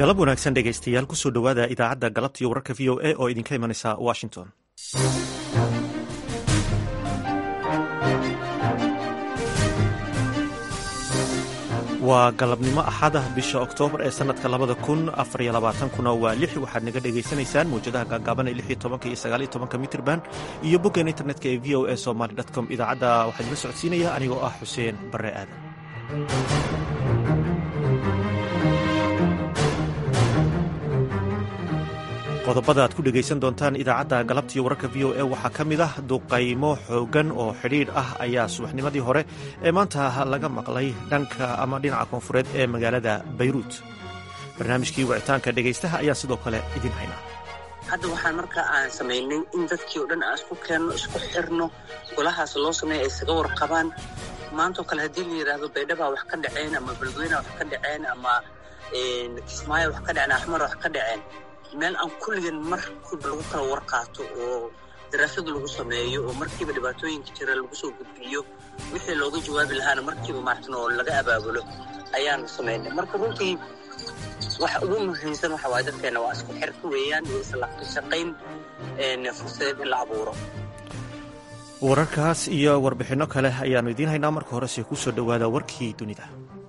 galab wanaagsan dhegaystayaal kusoo dhowaada idaacadda galabtiiyo wararka v o a oo idinka imanaysa washington waa galabnimo axada bisha oktoobar ee sanadka labada kun afariyo labaatankuna waa lix waxaad naga dhagaysanaysaan mawjadaha gaagaaban ee lixiyo tobanka iyo sagaaliyo tobanka mitrban iyo boggan internetka ee v o a somaly com idaacadda waxaa idinla socodsiinaya anigoo ah xuseen barre aadan qodobada aad ku dhegaysan doontaan idaacadda galabtiiyo wararka v o a waxaa ka mid ah duqaymo xooggan oo xidhiidh ah ayaa subaxnimadii hore ee maanta laga maqlay dhanka ama dhinaca koonfureed ee magaalada bayruut barnaamijkii wicitaanka dhegaystaha ayaa sidoo kale idin haynaa hadda waxaan markaa aan samaynay in dadkii o dhan aan isku keenno isku xirno golahaas loo sameeya ay isaga warqabaan maantao kale haddii la yidhaahdo baydhabaa wax ka dhaceen ama beledweyna wax ka dhaceen ama kismaayo wax ka dhaceen axmar wax ka dhaceen meel aan kulligan markiiba lagu kala warqaato oo daraasad lagu sameeyo oo markiiba dhibaatooyinka jira lagu soo gudbiyo wixii looga jawaabi lahaana markiiba maartan oo laga abaabulo ayaan samaynay marka runtii waxa ugu muhiimsan waxa waay dadkeena waa isku xirka weeyaan iyo isla shaqayn fursadeed in la abuuro wararkaas iyo warbixinno kale ayaannu idiin haynaa marka horese ku soo dhowaada warkii dunida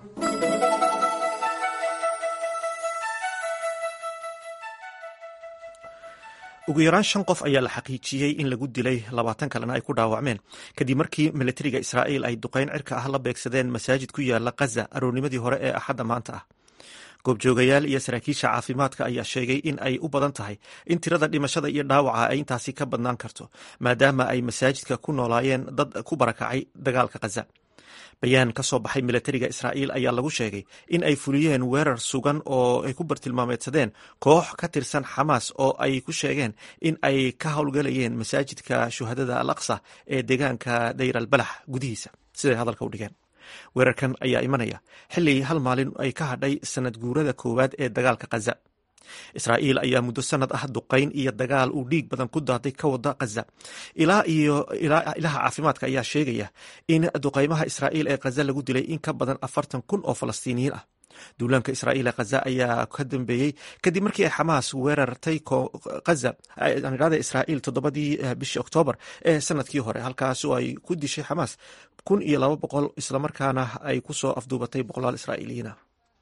ugu yaraan shan qof ayaa la xaqiijiyey in lagu dilay labaatan kalena ay ku dhaawacmeen kadib markii milatariga israa'iil ay duqayn cirka ah la beegsadeen masaajid ku yaala khaza aroornimadii hore ee axadda maanta ah goobjoogayaal iyo saraakiisha caafimaadka ayaa sheegay in ay u badan tahay in tirada dhimashada iyo dhaawaca ay intaasi ka badnaan karto maadaama ay masaajidka ku noolaayeen dad ku barakacay dagaalka khaza bayaan ka soo baxay milatariga israa'iil ayaa lagu sheegay in ay fuliyeen weerar sugan oo ay ku bartilmaameedsadeen koox ka tirsan xamaas oo ay ku sheegeen in ay ka howlgalayeen masaajidka shuhadada al aqsa ee deegaanka dayr al balax gudihiisa siday hadalka u dhigeen weerarkan ayaa imanaya xilli hal maalin ay ka hadhay sanad guurada koowaad ee dagaalka khaza israa'iil ayaa muddo sanad ah duqayn iyo dagaal uu dhiig badan ku daaday ka wada khaza ilaa iyo ilaha caafimaadka ayaa sheegaya in duqaymaha israa'iil ee khaza lagu dilay in ka badan afartan kun oo falastiiniyiin ah duulaanka israa'iil ee khaza ayaa ka dambeeyey kadib markii ay xamaas weerartay khaza aniraada israa'iil toddobadii bishii oktoobar ee sanadkii hore halkaas oo ay ku dishay xamaas kun iyo laba boqol islamarkaana ay ku soo afduubatay boqolaal israa'iiliyiina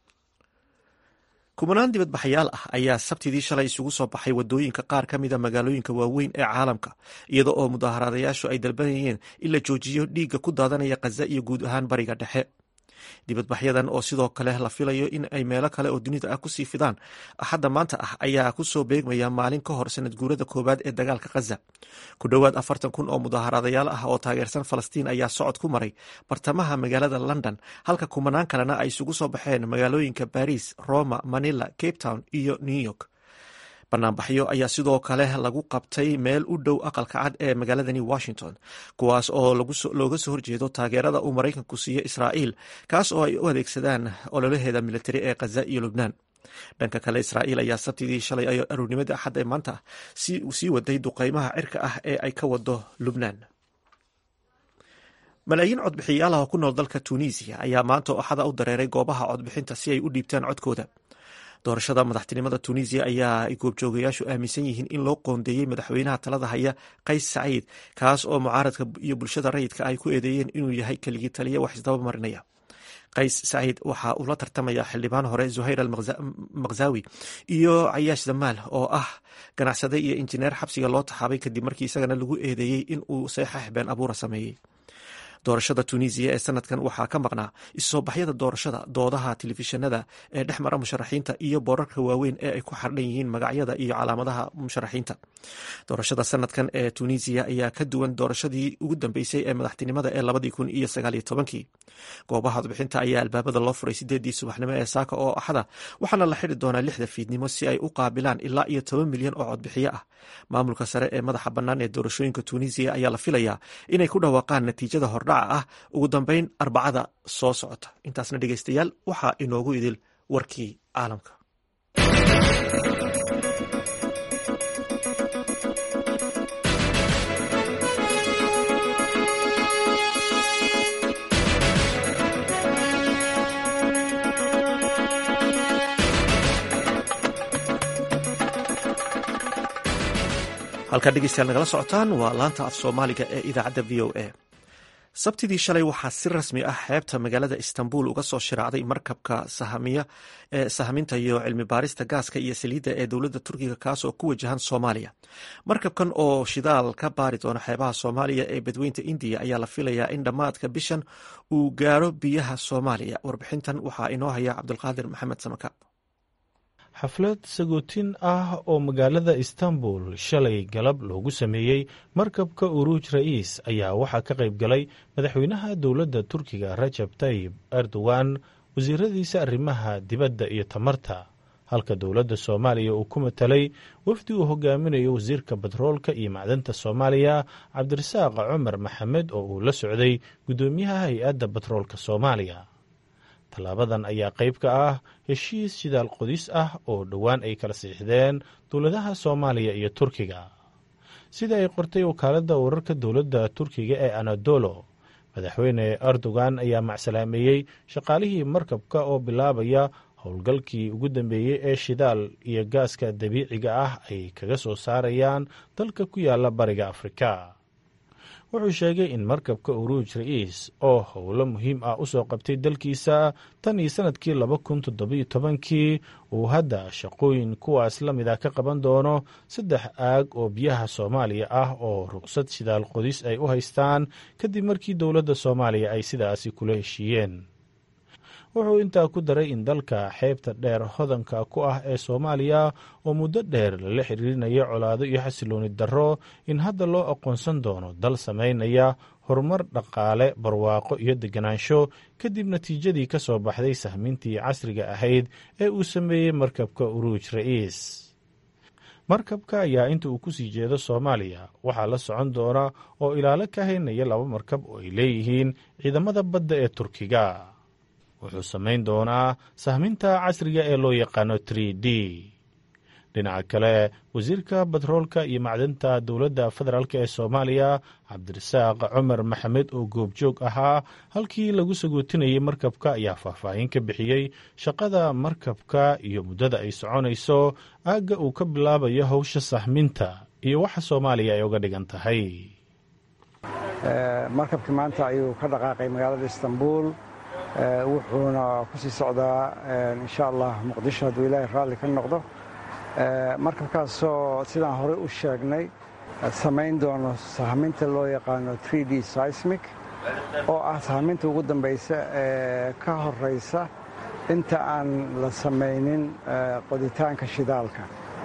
kumanaan dibadbaxayaal ah ayaa sabtidii shalay isugu soo baxay wadooyinka qaar ka mida magaalooyinka waaweyn ee caalamka iyada oo mudaaharaadayaashu ay dalbanayeen in la joojiyo dhiigga ku daadanaya khaza iyo guud ahaan bariga dhexe dibadbaxyadan oo sidoo kale la filayo in ay meelo kale oo dunida ah kusii fidaan axadda maanta ah ayaa kusoo beegmaya maalin ka hor sanad guurada koowaad ee dagaalka khaza ku dhowaad afartan kun oo mudaaharaadayaal ah oo taageersan falastiin ayaa socod ku maray bartamaha magaalada london halka kumanaan kalena ay isugu soo baxeen magaalooyinka baris roma manila cape town iyo new york banaanbaxyo ayaa sidoo kale lagu qabtay meel u dhow aqalka cad ee magaaladani washington kuwaas oo looga soo horjeedo taageerada uu maraykanku siiyo israa'iil kaas oo ay u adeegsadaan ololaheeda militari ee khaza iyo lubnaan dhanka kale israa'iil ayaa sabtidii shalay aroornimadii axad ee maanta sii waday duqaymaha cirka ah ee ay ka wado lubnaan malaayiin codbixiyaal ah oo ku nool dalka tunisiya ayaa maanta oo axada u dareeray goobaha codbixinta si ay u dhiibtaan codkooda doorashada madaxtinimada tunisiya ayaa ay goobjoogayaashu aaminsan yihiin in loo qoondeeyey madaxweynaha talada haya qays saciid kaas oo mucaaradka iyo bulshada rayidka ay ku eedeeyeen inuu yahay keligii taliya wax isdaba marinaya qays saciid waxa uu la tartamaya xildhibaan hore zuhayr al makhzawi iyo cayaash damaal oo ah ganacsade iyo injineer xabsiga loo taxaabay kadib markii isagana lagu eedeeyey in uu seexax been abuura sameeyey doorashada tunisiya ee sanadkan waxaa ka maqnaa issoo baxyada doorashada doodaha telefishinada ee dhex mara musharaxiinta iyo boorarka waaweyn ee ay ku xardhan yihiin magacyada iyo calaamadaha musharaxiinta doorashada sanadkan ee tunisiya ayaa ka duwan doorashadii ugu dambeysay ee madaxtinimada ee labadii kun iyo sagaaliyo tobankii goobaha codbixinta ayaa albaabada loo furay sideedii subaxnimo ee saaka oo axada waxaana la xidi doonaa lixda fiidnimo si ay u qaabilaan ilaa iyo toban milyan oo codbixiyo ah maamulka sare ee madaxa bannaan ee doorashooyinka tunisiya ayaa la filayaa inay ku dhawaaqaan natiijada hordhaca ah ugu dambeyn arbacada soo socota intaasna dhegeystayaal waxaa inoogu idil warkii caalamka halkaa dhegeystayaal nagala socotaan waa laanta af soomaaliga ee idaacadda v o a sabtidii shalay waxaa si rasmi ah xeebta magaalada istanbul uga soo shiraacday markabka sahaminta iyo cilmi baarista gaaska iyo saliidda ee dowladda turkiga kaas oo ku wajahan soomaaliya markabkan oo shidaal ka baari doona xeebaha soomaaliya ee badweynta indiya ayaa la filayaa in dhammaadka bishan uu gaaro biyaha soomaaliya warbixintan waxaa inoo haya cabdulqaadir maxamed samakaab xaflad sagootin ah oo magaalada istanbul shalay galab loogu sameeyey markabka uruuj ra'iis ayaa waxaa ka qayb galay madaxweynaha dowladda turkiga rajab tayib erdogan wasiiradiisa arrimaha dibadda iyo tamarta halka dowladda soomaaliya uu ku matalay wafdi uu hogaaminayo wasiirka batroolka iyo macdanta soomaaliya cabdirasaaq cumar maxamed oo uu la socday guddoomiyaha hay-adda batroolka soomaaliya tallaabadan ayaa qayb ka ah heshiis shidaal qodis ah oo dhowaan ay kala siixdeen dowladaha soomaaliya iyo turkiga sida ay qortay wakaaladda wararka dowladda turkiga ee anadolo madaxweyne erdogan ayaa macsalaameeyey shaqaalihii markabka oo bilaabaya howlgalkii ugu dambeeyey ee shidaal iyo gaaska dabiiciga ah ay kaga soo saarayaan dalka ku yaala bariga afrika wuxuu sheegay in markabka uruuj ra'iis oo howlo muhiim ah u soo qabtay dalkiisa tan iyo sannadkii laba kun toddobiyo tobankii uu hadda shaqooyin kuwaas la mid ah ka qaban doono saddex aag oo biyaha soomaaliya ah oo ruqsad shidaal qodis ay u haystaan kadib markii dowladda soomaaliya ay sidaasi kula heshiiyeen wuxuu intaa ku daray in dalka xeebta dheer hodanka ku ah ee soomaaliya oo muddo dheer lala xiriirinayo colaado iyo xasilooni darro in hadda loo aqoonsan doono dal samaynaya horumar dhaqaale barwaaqo iyo deganaansho kadib natiijadii ka soo baxday sahmintii casriga ahayd ee uu sameeyey markabka uruuj ra'iis markabka ayaa inta uu ku sii jeedo soomaaliya waxaa la socon doona oo ilaalo ka haynaya laba markab oo ay leeyihiin ciidamada badda ee turkiga wuxuu samayn doonaa sahminta casriga ee loo yaqaano trie d dhinaca kale wasiirka batroolka iyo macdanta dowladda federaalk ee soomaaliya cabdirasaaq cumar maxamed oo goobjoog ahaa halkii lagu sagootinayay markabka ayaa faahfaahin ka bixiyey shaqada markabka iyo muddada ay soconayso aagga uu ka bilaabayo howsha sahminta iyo waxa soomaaliya ay uga dhigan tahay markabkii maanta ayuu ka dhaqaaqay magaalada istanbul wuxuuna ku sii socdaa insha allah muqdisho hadduu ilaahay raalli ka noqdo markabkaasoo sidaan horey u sheegnay samayn doono sahminta loo yaqaano d seismic oo ah sahminta ugu dambaysa ee ka horaysa inta aan la samaynin qoditaanka shidaalka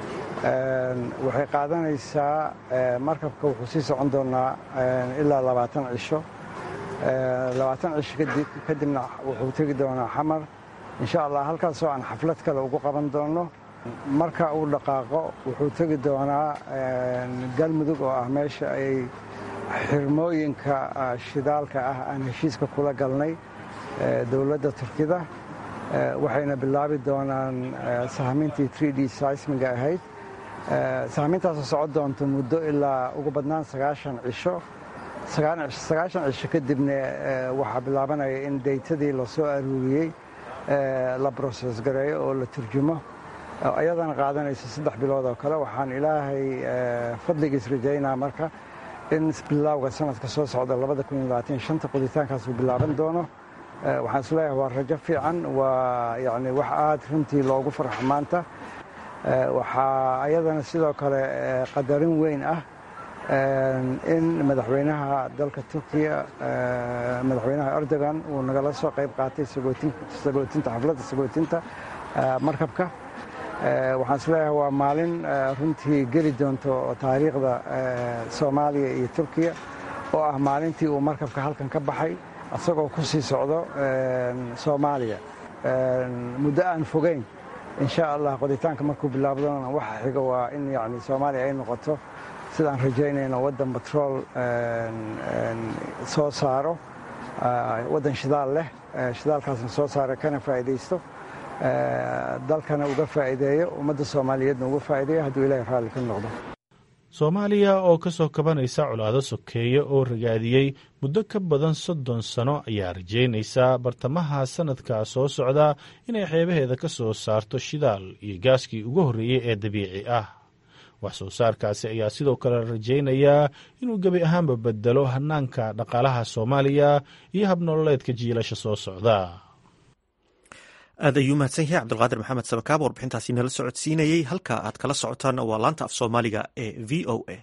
waxay qaadanaysaa markabka wuxuu sii socon doonaa ilaa labaatan cisho labaatan cisho kadibna wuxuu tegi doonaa xamar insha allah halkaasoo aan xaflad kale ugu qaban doono marka uu dhaqaaqo wuxuu tegi doonaa galmudug oo ah meesha ay xirmooyinka shidaalka ah aan heshiiska kula galnay dowladda turkida waxayna bilaabi doonaan sahmintii d seismiga ahayd sahmintaasoo socon doonto muddo ilaa ugu badnaan sagaashan cisho sagaashan cisho kadibna waxaa bilaabanaya in daytadii la soo aruuriyey la broses gareeyo oo la turjumo ayadana qaadanayso saddex bilood oo kale waxaan ilaahay fadligiis rajaynaa marka in bilowga sanadka soo socda anta qoditaankaas uu bilaaban doono waxaan isleeyahay waa rajo fiican waa yani wax aad runtii loogu farxo maanta waxaa ayadana sidoo kale qadarin weyn ah in madaxweynaha dalka turkiya madaxweynaha erdogan uu nagala soo qayb qaatay sagootinta xafladda sagootinta markabka waxaan isleeyahay waa maalin runtii geli doonto taariikhda soomaaliya iyo turkiya oo ah maalintii uu markabka halkan ka baxay isagoo ku sii socdo soomaaliya muddo aan fogeyn insha allah qoditaanka markuu bilaabdona waxa xiga waa in yani soomaaliya ay noqoto sidaan rajaynayno waddan batrool soo saaro waddan shidaal leh shidaalkaasna soo saara kana faa'iidaysto dalkana uga faa'iideeyo ummadda soomaaliyeedna uga faa'iideeyo hadduu ilaahay raalli ka noqdo soomaaliya oo ka soo kabanaysa colaado sokeeye oo ragaadiyey muddo ka badan soddon sano ayaa rajaynaysaa bartamaha sannadka soo socda inay xeebaheeda ka soo saarto shidaal iyo gaaskii ugu horreeyey ee dabiici ah wax soo saarkaasi ayaa sidoo kale rajaynayaa inuu gebi ahaanba bedelo hanaanka dhaqaalaha soomaaliya iyo habnololeedka jiilasha soo socda aad ayuu mahadsan yahay cabdulqaadir maxamed sabakaab warbixintaasi nala socodsiinayey halka aad kala socotaan waa laanta af soomaaliga ee v o a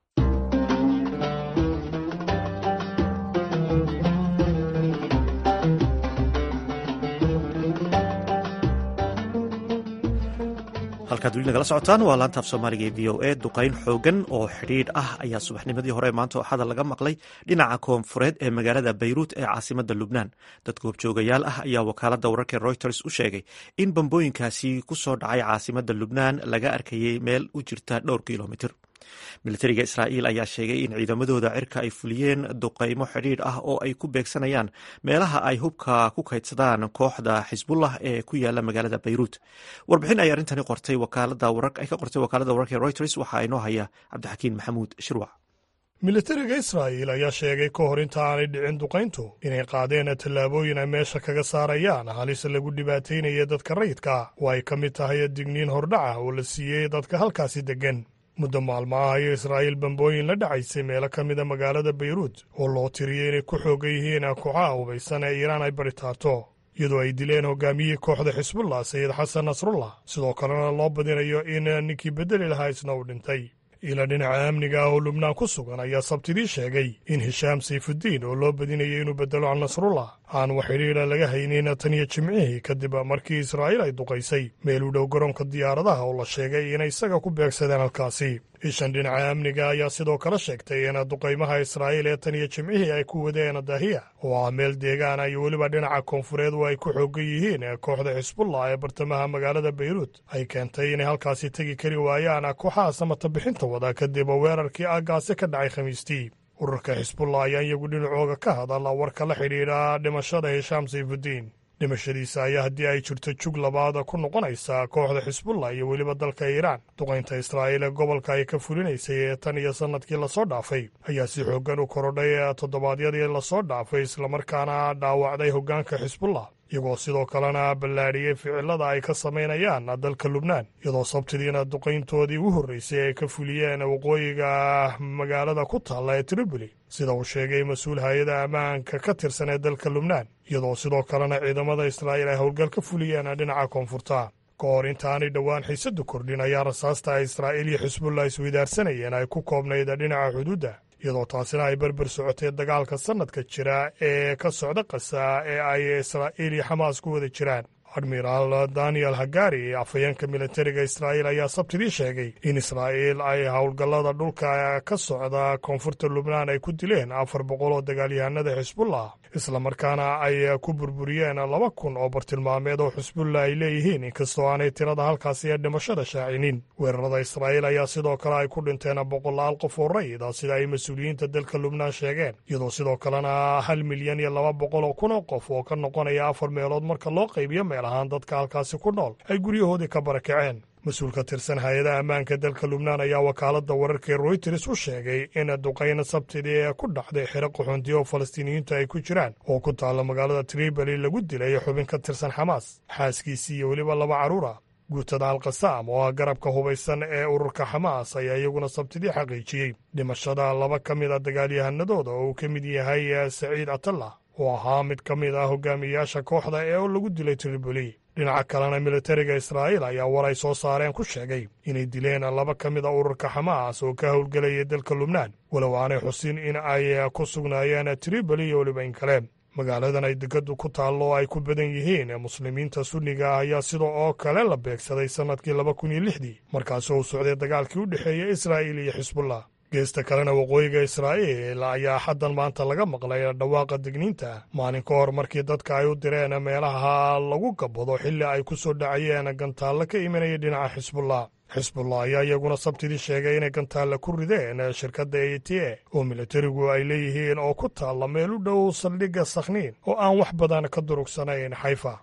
halkaad weli nagala socotaan waa laanta af soomaaliga ee v o a duqayn xoogan oo xidhiidh ah ayaa subaxnimadii hore maanta axada laga maqlay dhinaca koonfureed ee magaalada bayruut ee caasimada lubnaan dad goobjoogayaal ah ayaa wakaalada wararka reuters u sheegay in bambooyinkaasi ku soo dhacay caasimada lubnaan laga arkayay meel u jirta dhowr kilomitir militariga israa'iil ayaa sheegay in ciidamadooda cirka ay fuliyeen duqaymo xidhiidh ah oo ay ku beegsanayaan meelaha ay hubka ku kaydsadaan kooxda xisbullah ee ku yaala magaalada bayruut warbixin ay arrintani qortay ay ka qortay wakaalada wararka ee reuters waxaa inoo haya cabdixakiin maxamuud shirwac militariga israa'iil ayaa sheegay ka hor inta aanay dhicin duqayntu inay qaadeen tallaabooyin ay meesha kaga saarayaan halis lagu dhibaataynaya dadka rayidka oo ay ka mid tahay digniin hordhaca oo la siiyey dadka halkaasi deggan muddo maalmo ah ayo israa'iil bambooyin la dhacaysay meelo ka mida magaalada bayruut oo loo tiriyey inay ku xoogan yihiin kooxaha hubaysan ee iiraan ay baritaarto iyadoo ay dileen hogaamiyihii kooxda xisbullah sayid xasan nasrullah sidoo kalena loo badinayo in ninkii beddeli lahaa isna uu dhintay ila dhinaca amniga ah oo lubnaan ku sugan ayaa sabtidii sheegay in hishaam sayfuddiin oo loo badinayay inuu beddelo can nasrullah aan wax xidhiidha laga haynin tan iyo jimcihii kadib markii israa'iil ay duqaysay meel u dhow garoonka diyaaradaha oo la sheegay inay isaga ku beegsadeen halkaasi ishan dhinaca amniga ayaa sidoo kale sheegtay in duqaymaha israa'iil ee tan iyo jimcihii ay ku wadeen dahiya oo ah meel deegaana iyo weliba dhinaca koonfureed oo ay ku xoogan yihiin kooxda xisbullah ee bartamaha magaalada bayruut ay keentay inay halkaasi tegi kari waayaan kooxaha samata bixinta wada kadib weerarkii aaggaasi ka dhacay khamiistii ururka xisbullah ayaa iyagu dhinacooga ka hadala warka la xidhiidha dhimashada hishaam sayfuddiin dhimashadiisa ayaa haddii ay jirto jug labaad ku noqonaysa kooxda xisbullah iyo weliba dalka iiraan duqaynta israa'iil ee gobolka ay ka fulinaysay ee tan iyo sannadkii lasoo dhaafay ayaa si xooggan u korodhay toddobaadyadii lasoo dhaafay islamarkaana dhaawacday hoggaanka xisbullah iyagoo sidoo kalena ballaadhiyey ficilada ay ka samaynayaan dalka lubnaan iyadoo sabtidiina duqayntoodii u horraysay ay ka fuliyeen waqooyiga magaalada ku taalla ee triboli sida uu sheegay mas-uul hay-ada ammaanka ka tirsan ee dalka lubnaan iyadoo sidoo kalena ciidamada israa'iil ay howlgal ka fuliyeen dhinaca koonfurta ka hor intaanay dhowaan xiisadu kordhin ayaa rasaasta ay israa'iil iyo xisbullah isweydaarsanayeen ay ku koobnayd dhinaca xuduudda iyadoo taasina ay berber socotay dagaalka sannadka jira ee ka socda qasa ee ay israa'iil iyo xamaas ku wada jiraan admiraal daniel hagari afhayeenka militariga israa'iil ayaa sabtidii sheegay in israa'iil ay howlgallada dhulka ka socda koonfurta lubnaan ay ku dileen afar boqol oo dagaalyahanada xisbullah islamarkaana ay ku burburiyeen laba kun oo bartilmaameed oo xisbullah ay leeyihiin inkastoo aanay tirada halkaasi ee dhimashada shaacinin weerarada israa'iil ayaa sidoo kale ay ku dhinteen boqolaal qof oo rayida sida ay mas-uuliyiinta dalka lubnaan sheegeen iyadoo sidoo kalena hal milyan iyo laba boqol oo kun oo qof oo ka noqonaya afar meelood marka loo qaybiyo meel ahaan dadka halkaasi ku nool ay guryahoodii ka barakaceen mas-uul ka tirsan hay-adaha ammaanka dalka lubnaan ayaa wakaaladda wararka ee royters u sheegay in duqayn sabtidii ee ku dhacday xero qaxoontiya oo falastiiniyiintu ay ku jiraan oo ku taalla magaalada triboli lagu dilay xubin ka tirsan xamaas xaaskiisii iyo weliba laba carruura guutada alkasaam oo ah garabka hubaysan ee ururka xamaas ayaa iyaguna sabtidii xaqiijiyey dhimashada laba ka mid a dagaalyahanadooda oo uu ka mid yahay saciid atallah oo ahaa mid ka mid ah hogaamiyayaasha kooxda ee lagu dilay triboli dhinaca kalena militariga israa'iil ayaa war ay soo saareen ku sheegay inay dileen laba ka mid a ururka xamaas oo ka howlgelayay dalka lubnaan walow aanay xusin in ay ku sugnaayeen triboli iyo weliba in kale magaaladan ay degadu ku taallo oo ay ku badan yihiin muslimiinta sunniga ah ayaa sida oo kale la beegsaday sannadkii laba kun iyo lixdii markaasoo uu socday dagaalkii u dhexeeyey israa'iil iyo xisbullah geesta kalena waqooyiga israa'iil ayaa xaddan maanta laga maqlay dhawaaqa digniinta maalin ka hor markii dadka ay u direen meelaha lagu gabado xilli ay ku soo dhacayeen gantaallo ka imanaya dhinaca xisbullah xisbullah ayaa iyaguna sabtidii sheegay inay gantaalla ku rideen shirkadda e t a oo militarigu ay leeyihiin oo ku taalla meel u dhow saldhigga sakhniin oo aan wax badan ka durugsanayn xayfa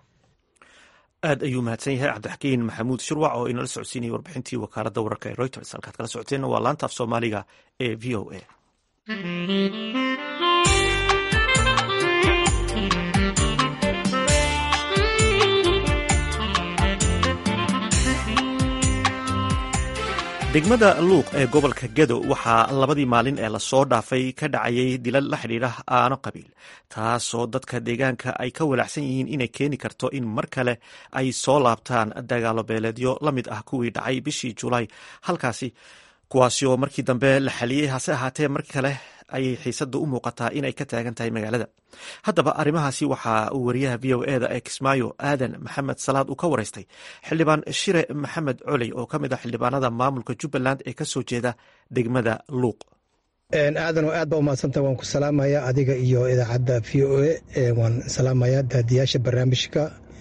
aad ayuu mahadsan yahay cabdixakiin maxamuud shirwac oo inala socodsiinayay warbixintii wakaaladda wararka ee reuters halkaad kala socoteenna waa laanta af soomaaliga ee v o a degmada luuq ee gobolka gedo waxaa labadii maalin ee lasoo dhaafay ka dhacayay dilal la xidhiidha aano qabiil taasoo dadka deegaanka ay ka walaacsan yihiin inay keeni karto in mar kale ay soo laabtaan dagaalo beeleedyo la mid ah kuwii dhacay bishii julaay halkaasi kuwaasi oo markii dambe la xaliyey hase ahaatee mar kale ayay xiisada u muuqataa inay ka taagan tahay magaalada haddaba arrimahaasi waxaa uu wariyaha v o eda ee kismaayo aadan maxamed salaad uu ka wareystay xildhibaan shire maxamed coley oo ka mid ah xildhibaanada maamulka jubbaland ee kasoo jeeda degmada luuq aadanoo aad baa umahadsanta waan ku salaamaya adiga iyo idaacadda v o e waan salaamaya daadiyaasha barnaamijka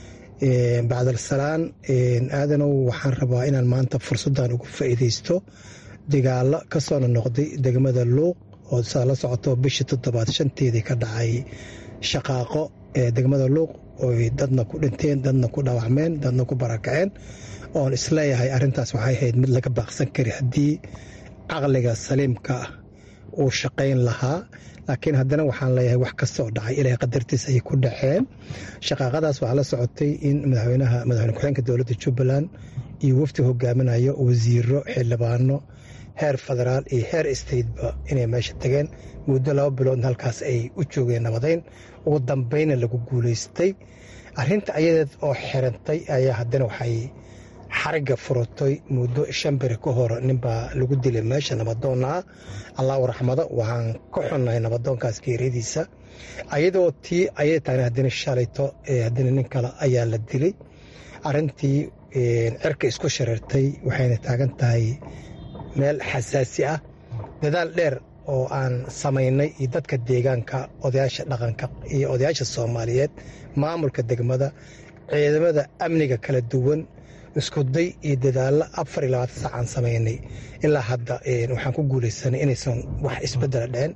bacdalsalaan aadanow waxaan rabaa inaan maanta fursaddan ugu faa'iidaysto dagaalo ka soona noqday degmada luuq oo saa la socoto bishii toddobaad shanteedii ka dhacay shaqaaqo ee degmada luuq oy dadna ku dhinteen dadna ku dhaawacmeen dadna ku barakaceen oon isleeyahay arrintaas waxay ahayd mid laga baaqsan kari haddii caqliga saliimka ah uu shaqayn lahaa laakiin haddana waxaan leeyahay wax kastoo dhacay ilaahay qadartiis ayay ku dhaceen shaqaaqadaas waxaa la socotay in madaxweynaha madaxweyne ku-xeenka dowladda jubbaland iyo wafdi hogaaminayo wasiiro xildhibaano heer federaal iyo heer stateba inay meesha tageen muddo laba biloodna halkaas ay u joogeen nabadayn ugu dambayna lagu guulaystay arrinta ayadeed oo xirantay ayaa haddana waxay xariga furatay muddo shan beri ka hor ninbaa lagu dilay meesha nabadoonna ah allahu raxmado waxaan ka xunnahay nabadoonkaas geeriyadiisa ayadoo tii ayay tahana haddana shalayto haddana nin kale ayaa la dilay arrintii cirka isku shareertay waxayna taagan tahay meel xasaasi ah dadaal dheer oo aan samaynay iyo dadka deegaanka odayaasha dhaqanka iyo odayaasha soomaaliyeed maamulka degmada ciidamada amniga kala duwan iskuday iyo dadaallo afar iyo labaatan sac aan samaynay ilaa hadda waxaan ku guulaysanay inaysan wax isbedela dhicin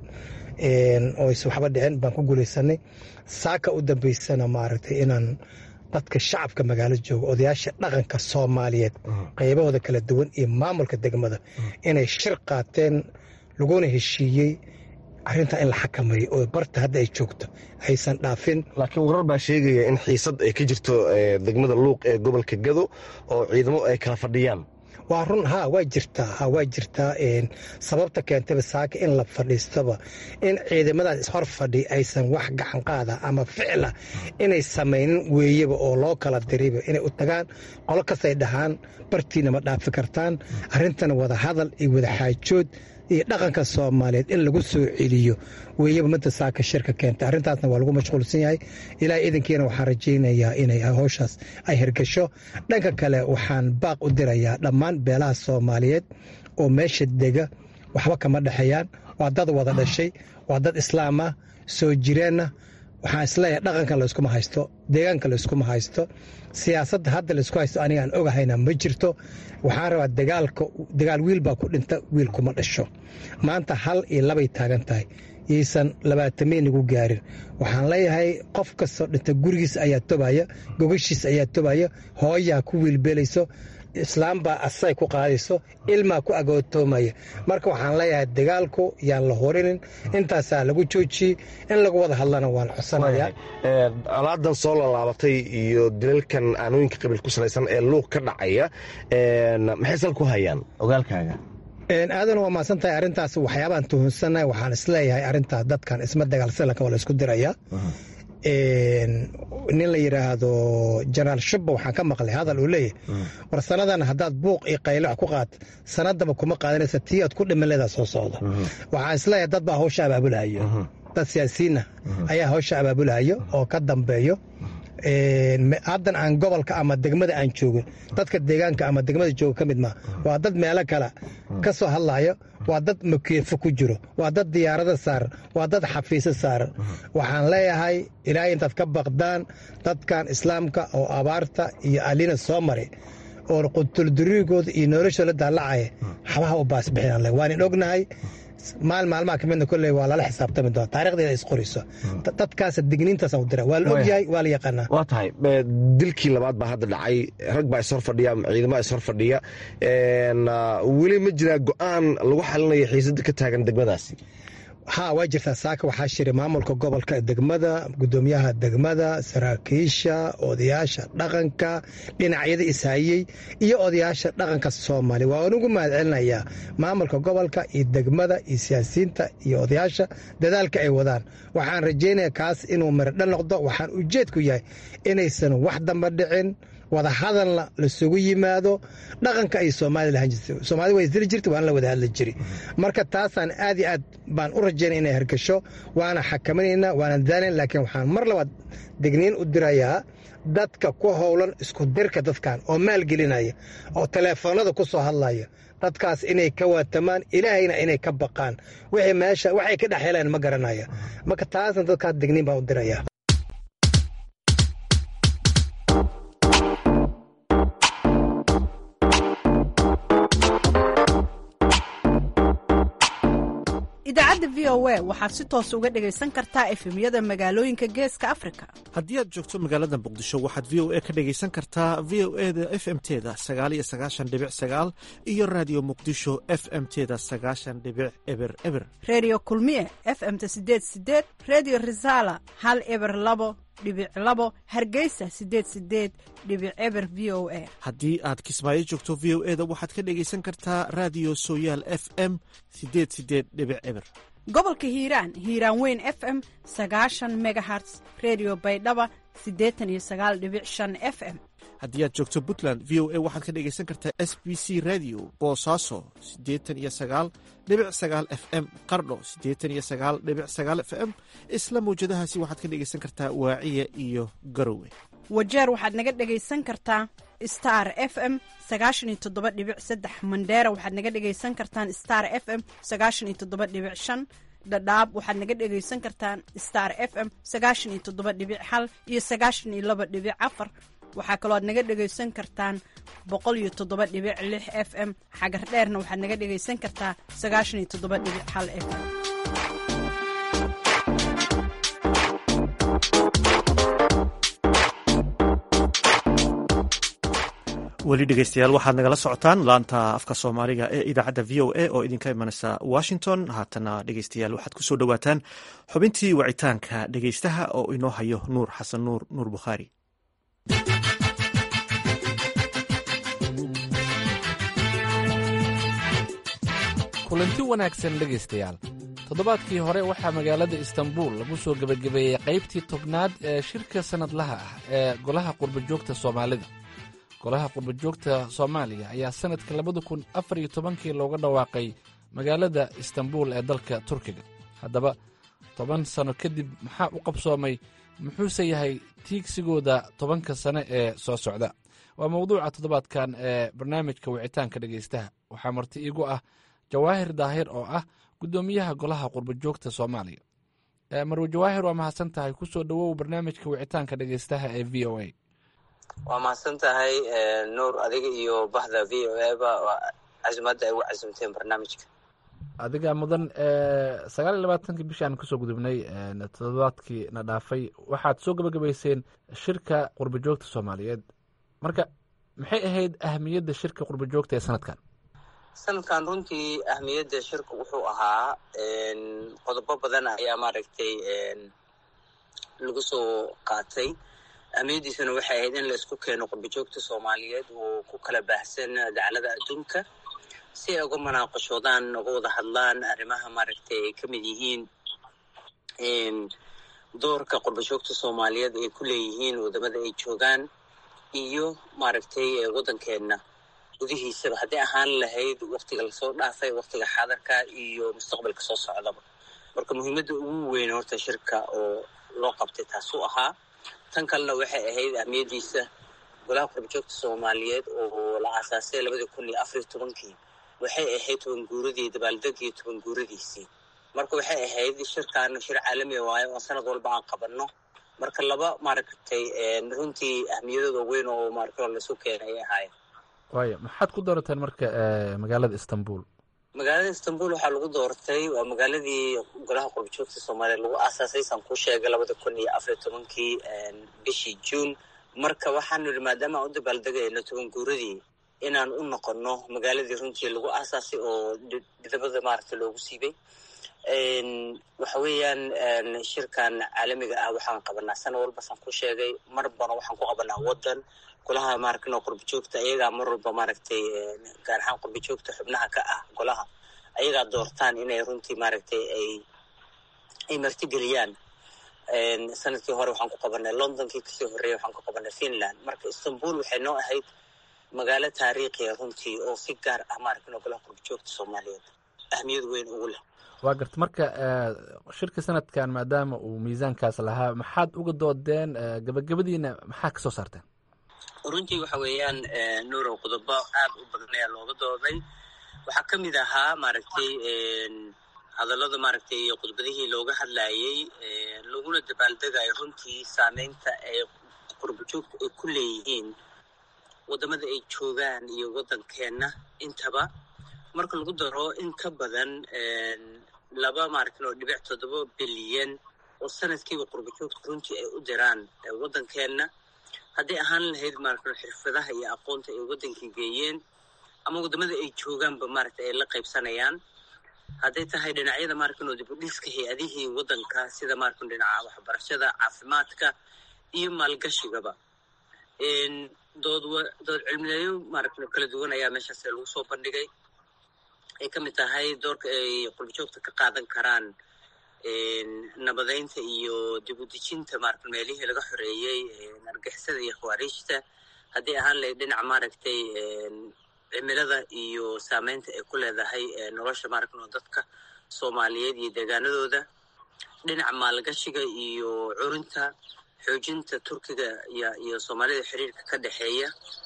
oysan waxba dhicin baan ku guulaysanay saaka u dambaysana maaragtay inaan dadka shacabka magaalo jooga odayaasha dhaqanka soomaaliyeed qaybahooda kala duwan iyo maamulka degmada inay shir qaateen laguna heshiiyey arrintaa in la xakameeyo oo barta hadda ay joogto aysan dhaafin laakiin warar baa sheegaya in xiisad ay ka jirto degmada luuq ee gobolka gado oo ciidamo ay kala fadhiyaan waa run ha waa jirtaa ha waa jirtaa sababta keentayba saaka in la fadhiistaba in ciidamadaas ishor fadhi aysan wax gacan qaada ama ficla inay samaynin weeyaba oo loo kala dirayba inay u tagaan qolo kastay dhahaan bartiina ma dhaafi kartaan arrintana wada hadal iyo wada xaajood iyo dhaqanka soomaaliyeed in lagu soo celiyo weeyaba midda saaka shirka keentay arrintaasna waa lagu mashquulsan yahay ilaahay idankiina waxaan rajaynayaa inay howshaas ay hirgasho dhanka kale waxaan baaq u dirayaa dhammaan beelaha soomaaliyeed oo meesha dega waxba kama dhexeeyaan waa dad wada dhashay waa dad islaam ah soo jireenna waxaan isleeyahay dhaqanka layskuma haysto deegaanka layskuma haysto siyaasadda hadda laysku haysto aniga aan ogahayna ma jirto waxaan rabaa dagaalka dagaal wiil baa ku dhinta wiil kuma dhasho maanta hal iyo labay taagan tahay yaysan labaatamayn igu gaarin waxaan leeyahay qof kastoo dhinta gurigiis ayaa tobaya gogashiis ayaa tobaya hooyaa ku wiilbeelayso islaam baa asay ku qaadayso ilmaa ku agootoomaya marka waxaan leeyahay dagaalku yaan la horinin intaasaa lagu joojiyey in lagu wada hadlana waan codsanayaa alaadan soo laalaabatay iyo dilalkan aanooyinka qabiil ku salaysan ee luuq ka dhacaya maxay sal ku hayaan ogaalkaaga aadan waa maasan tahay arrintaas waxyaabaan tuhunsannahay waxaan isleeyahay arrintaas dadkan isma dagaalsanlanka waa la isku diraya nin la yidhaahdo jenaraal shubba waxaan ka maqlay hadal uu leeyahy war sanadan haddaad buuq iyo qaylo wax ku qaad sanadaba kuma qaadanaysa tii aad ku dhiman leedaa soo socda waxaan isleeyahay dad baa hawsha abaabulahayo dad siyaasiyiinna ayaa hawsha abaabulahayo oo ka dambeeyo haddan aan gobolka ama degmada aan joogin dadka deegaanka ama degmada jooga ka mid maa waa dad meelo kale ka soo hadlayo waa dad makeefo ku jiro waa dad diyaarada saaran waa dad xafiiso saaran waxaan leeyahay ilaahay intaad ka baqdaan dadkan islaamka oo abaarta iyo alina soo maray oo qutulduriigooda iyo noloshoola daalacaya xabaha u baasbixin waanin ognahay maal maalmaha ka midna kolley waa lala xisaabtami doona taarikhdeeda is qorayso dadkaas digniintaas u dira waa la ogyahay waa la yaqaanaa waa tahay dilkii labaad baa hadda dhacay rag baa ishor fadhiya ciidamada ishor fadhiya weli ma jiraa go-aan lagu xalinayo xiisada ka taagan degmadaasi ha waa jirtaa saaka waxaa shiray maamulka gobolka degmada gudoomiyaha degmada saraakiisha odayaasha dhaqanka dhinacyada ishayey iyo odayaasha dhaqanka soomaaliya waa anugu mahad celinayaa maamulka gobolka iyo degmada iyo siyaasiyiinta iyo odayaasha dadaalka ay wadaan waxaan rajaynayaa kaas inuu miradhal noqdo waxaan ujeedku yahay inaysan wax damba dhicin wadahadalna lasugu yimaado dhaqanka ay soomaalia lahaan jirta soomaalida waa isdili jirta waana la wada hadli jiri marka taasaan aad iyo aad baan u rajaynaya inay hergasho waana xakaminaynaa waana dadaalayn laakiin waxaan mar labaad digniin u dirayaa dadka ku howlan isku dirka dadkan oo maalgelinaya oo teleefoonada ku soo hadlaya dadkaas inay ka waatamaan ilaahayna inay ka baqaan wixii meesha waxay ka dhex heleen ma garanaya marka taasna dadkaas digniin baan u diraya idaacadda v o a waxaad si toos uga dhegaysan kartaa efemyada magaalooyinka geeska afrika haddii aad joogto magaalada muqdisho waxaad v o a ka dhegaysan kartaa v o e da f m teda sagaaliyo sagaashan dhibic sagaal iyo raadiyo muqdisho f m teda sagaashan dhibic eber eber reediyo kulmiye f m-ta sideed sideed reediyo risaala hal eber labo dhibic labo hargeysa sideed sideed dhibic eber v o a haddii aad kismaayo joogto v o e da waxaad ka dhegaysan kartaa raadiyo sooyaal f m sideed sideed dhibic eber gobolka hiiraan hiiraan weyn f m sagaashan megaherts redio baydhaba siddeetan iyo sagaal dhibic shan f m haddii aad joogto puntland v o a waxaad ka dhegaysan kartaa s b c radio boosaaso siddeetan iyo sagaal dhibic sagaal f m qardho siddeetan iyo sagaal dhibic sagaal f m isla mawjadahaasi waxaad ka dhegaysan kartaa waaciya iyo garowe wajeer waxaad naga dhegaysan kartaa star f m sagaashan iyo toddoba dhibic saddex mandheera waxaad naga dhegaysan kartaan star f m sagaashan iyo toddoba dhibic shan dhadhaab waxaad naga dhegaysan kartaan star f m sagaashan iyo toddoba dhibic hal iyo sagaashan iyo laba dhibic afar waxaa kaloo aad naga dhegaysan kartaan boqol iyo toddoba dhibic lix f m xagar dheerna waxaad naga dhegaysan kartaa sagaashan iyo toddoba dhibic hal f m weli dhegeystayaal waxaad nagala socotaan laanta afka soomaaliga ee idaacadda v o a oo idinka imanaysa washington haatana dhegeystayaal waxaad kusoo dhowaataan xubintii wacitaanka dhegeystaha oo inoo hayo nuur xasan nuur nuur bukhaari kulanti wanaagsan dhegaystayaal toddobaadkii hore waxaa magaalada istanbuul lagu soo gebagabeeyey qaybtii tobnaad ee shirka sannadlaha ah ee golaha qurbajoogta soomaalida golaha qurbajoogta soomaaliya ayaa sannadka labada kun afar iyo tobankii looga dhawaaqay magaalada istanbuul ee dalka turkiga haddaba toban sanno kadib maxaa u qabsoomay muxuuse yahay tiigsigooda tobanka sane ee soo socda waa mawduuca toddobaadkan ee barnaamijka wicitaanka dhegaystaha waxaa marti iigu ah jawaahir daahir oo ah guddoomiyaha golaha qurbajoogta soomaaliya marwe jawaahir waa mahadsan tahay kusoo dhowow barnaamijka wicitaanka dhegaystaha ee v o a waa mahadsan tahay nuur adiga iyo bahda v o a ba casimadda ay ugu casimteen barnaamijka adiga mudan sagaal iyo labaatanki bishii aan kasoo gudubnay toddobaadkii na dhaafay waxaad soo gabagabayseen shirka qurbajoogta soomaaliyeed marka maxay ahayd ahamiyadda shirka qurbajoogta ee sanadkan sanadkan runtii ahmiyadda shirka wuxuu ahaa qodobo badan ayaa maaragtay lagu soo qaatay ahmiyaddiisuna waxay ahayd in la isku keeno qurbajoogta soomaaliyeed oo ku kala baahsan daclada adduunka si ay uga munaaqashoodaan uga wada hadlaan arrimaha maaragtay ay ka mid yihiin doorka qurbajoogta soomaaliyeed ay ku leeyihiin wadamada ay joogaan iyo maaragtay waddankeenna gudihiisaba haddii ahaan lahayd waktiga lasoo dhaafay waktiga xaadarka iyo mustaqbalka soo socdaba marka muhiimadda ugu weyn horta shirka oo loo qabtay taasuu ahaa tan kalena waxay ahayd ahmiyaddiisa golaha qurbajoogta soomaaliyeed oo la aasaasay labadii kun iyo afariyo tobankii waxay ahayd toban guuradii dabaaldegii toban guuradiisii marka waxay ahayd shirkaana shir caalami waayo oo sanad walba aan qabanno marka laba maaragtay runtii ahmiyadooda weyn oo maaragtay laisu keenay ay ahaayeen waayo maxaad ku doorateen marka magaalada istanbul magaalada istanbul waxaa lagu doortay waa magaaladii golaha qurbajoogta soomaaliya lagu aasaasay saan kuu sheegay labada kun iyo afariyo tobankii bishii juun marka waxaanu yidhi maadaama aan u dabaaldegayno toban guuradii inaan u noqonno magaaladii runtii lagu aasaasay oo dhidabada maaragta loogu siibay waxa weeyaan shirkan caalamiga ah waxaan qabanaa sana walba saan ku sheegay mar bana waxaan ku qabanaa wadan golaha maaragtay qurba joogta ayagaa mar walba maaragtay gaar ahaan qurba joogta xubnaha ka ah golaha ayagaa doortaan inay runtii maaragtay ay ay martigeliyaan sanadkii hore waxaan ku qabanay londonkii kasii horreeyay waxaan ku qabanay finland marka istanbul waxay noo ahayd magaalo taariikhiya runtii oo si gaar ah maaragtay golaha qurba joogta soomaaliyeed ahmiyad weyn ugu leh waa garta marka shirka sanadkan maadaama uu miisaankaas lahaa maxaad uga doodeen gabagabadiina maxaa kasoo saarteen runtii waxa weeyaan nuurow qodobo aad u badan ayaa looga dooday waxaa ka mid ahaa maaragtay hadallada maaragtay khudbadihii looga hadlayey laguna dabaaldegayo runtii saameynta ay qurba joogta ay ku leeyihiin waddamada ay joogaan iyo waddankeenna intaba marka lagu daro in ka badan laba maaragtin oo dhibic toddoba bilyan oo sanadkiiba qurba joogta runtii ay u diraan waddankeenna hadday ahaan lahayd maaragtin xirfadaha iyo aqoonta ay waddankii geeyeen ama waddamada ay joogaanba maaragtay ay la qaybsanayaan hadday tahay dhinacyada maaragtin oo dib u dhiska hay-adihii waddanka sida maaragtin dhinaca waxbarashada caafimaadka iyo maalgashigaba dood dood cilmiyeeyo maaragtin kala duwan ayaa meeshaas lagu soo bandhigay ay ka mid tahay doorka ay qurba joogta ka qaadan karaan nabadeynta iyo dib u dejinta maaragta meelihii laga xoreeyey argixisada iyo khawaariijta haddii ahaan lahayd dhinaca maaragtay cimilada iyo saameynta ay ku leedahay nolosha maaragtno dadka soomaaliyeed iyo deegaanadooda dhinaca maalgashiga iyo curinta xoojinta turkiga iyo iyo soomaalida xiriirka ka dhexeeya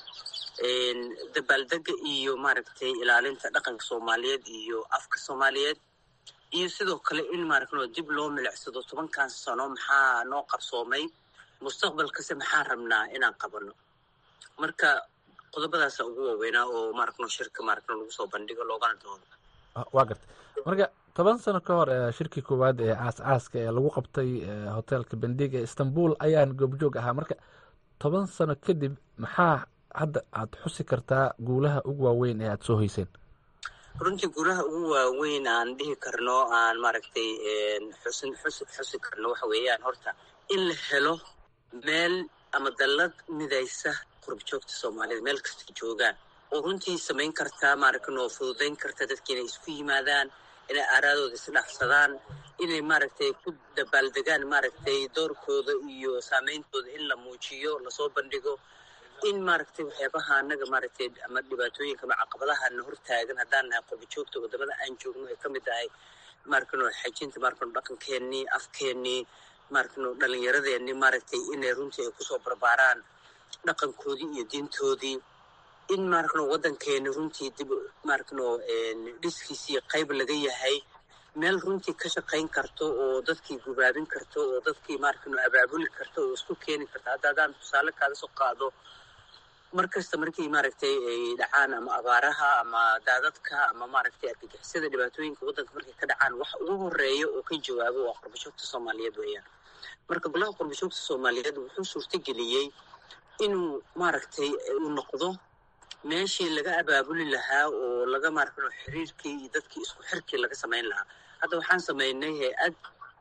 dabaaldega iyo maaragtay ilaalinta dhaqanka soomaaliyeed iyo afka soomaaliyeed iyo sidoo kale in maaragtno dib loo milicsado tobankan sano maxaa noo qarsoomay mustaqbalkase maxaan rabnaa inaan qabano marka qodobadaasa ugu waaweynaa oo maaragtno shirka maaragtno lagu soo bandhigo loogana doodo waa garta marka toban sano ka hor shirkii koowaad ee caas caaska ee lagu qabtay hotelka bendig ee istanbul ayaan goobjoog ahaa marka toban sano kadib maxaa hadda aad xusi kartaa guulaha ugu waaweyn ee aad soo hoyseen runtii guulaha ugu waaweyn aan dhihi karno aan maaragtay xusin xus xusi karno waxa weeyaan horta in la helo meel ama dallad midaysa qurbajoogta soomaalida meel kasta joogaan oo runtii samayn kartaa maaragtay oo fududayn karta dadki inay isku yimaadaan inay aaraadooda isdhaafsadaan inay maaragtay ku dabaaldegaan maaragtay doorkooda iyo saameyntooda in la muujiyo lasoo bandhigo in maaragtay waxyaabaha anaga maaragtay ama dhibaatooyinka ama caqabadaha na hortaagan haddaan nahay qurbajoogta wadamada aan joogno ay ka mid tahay maaragtay xajinta maaragtay dhaqankeenii afkeenii maaragtay dhalinyaradeenii maaragtay inay runtii ay kusoo barbaaraan dhaqankoodii iyo diintoodii in maaragno waddankeeni runtii dib maaragno dhiskiisii qayb laga yahay meel runtii ka shaqayn karto oo dadkii gubaabin karto oo dadkii maaragno abaabuli karto oo isku keeni karto hadda haddaan tusaale kaada soo qaado mar kasta markii maaragtay ay dhacaan ama abaaraha ama daadadka ama maaragtay argagixisada dhibaatooyinka waddanka markay ka dhacaan waxa ugu horeeya oo ka jawaabo waa qurbashoogta soomaaliyeed weeyaan marka golaha qurbashoogta soomaaliyeed wuxuu suurtageliyey inuu maaragtay uu noqdo meeshii laga abaabuli lahaa oo laga maaragno xiriirkii iyo dadkii isku xirkii laga samayn lahaa hadda waxaan samaynay hay-ad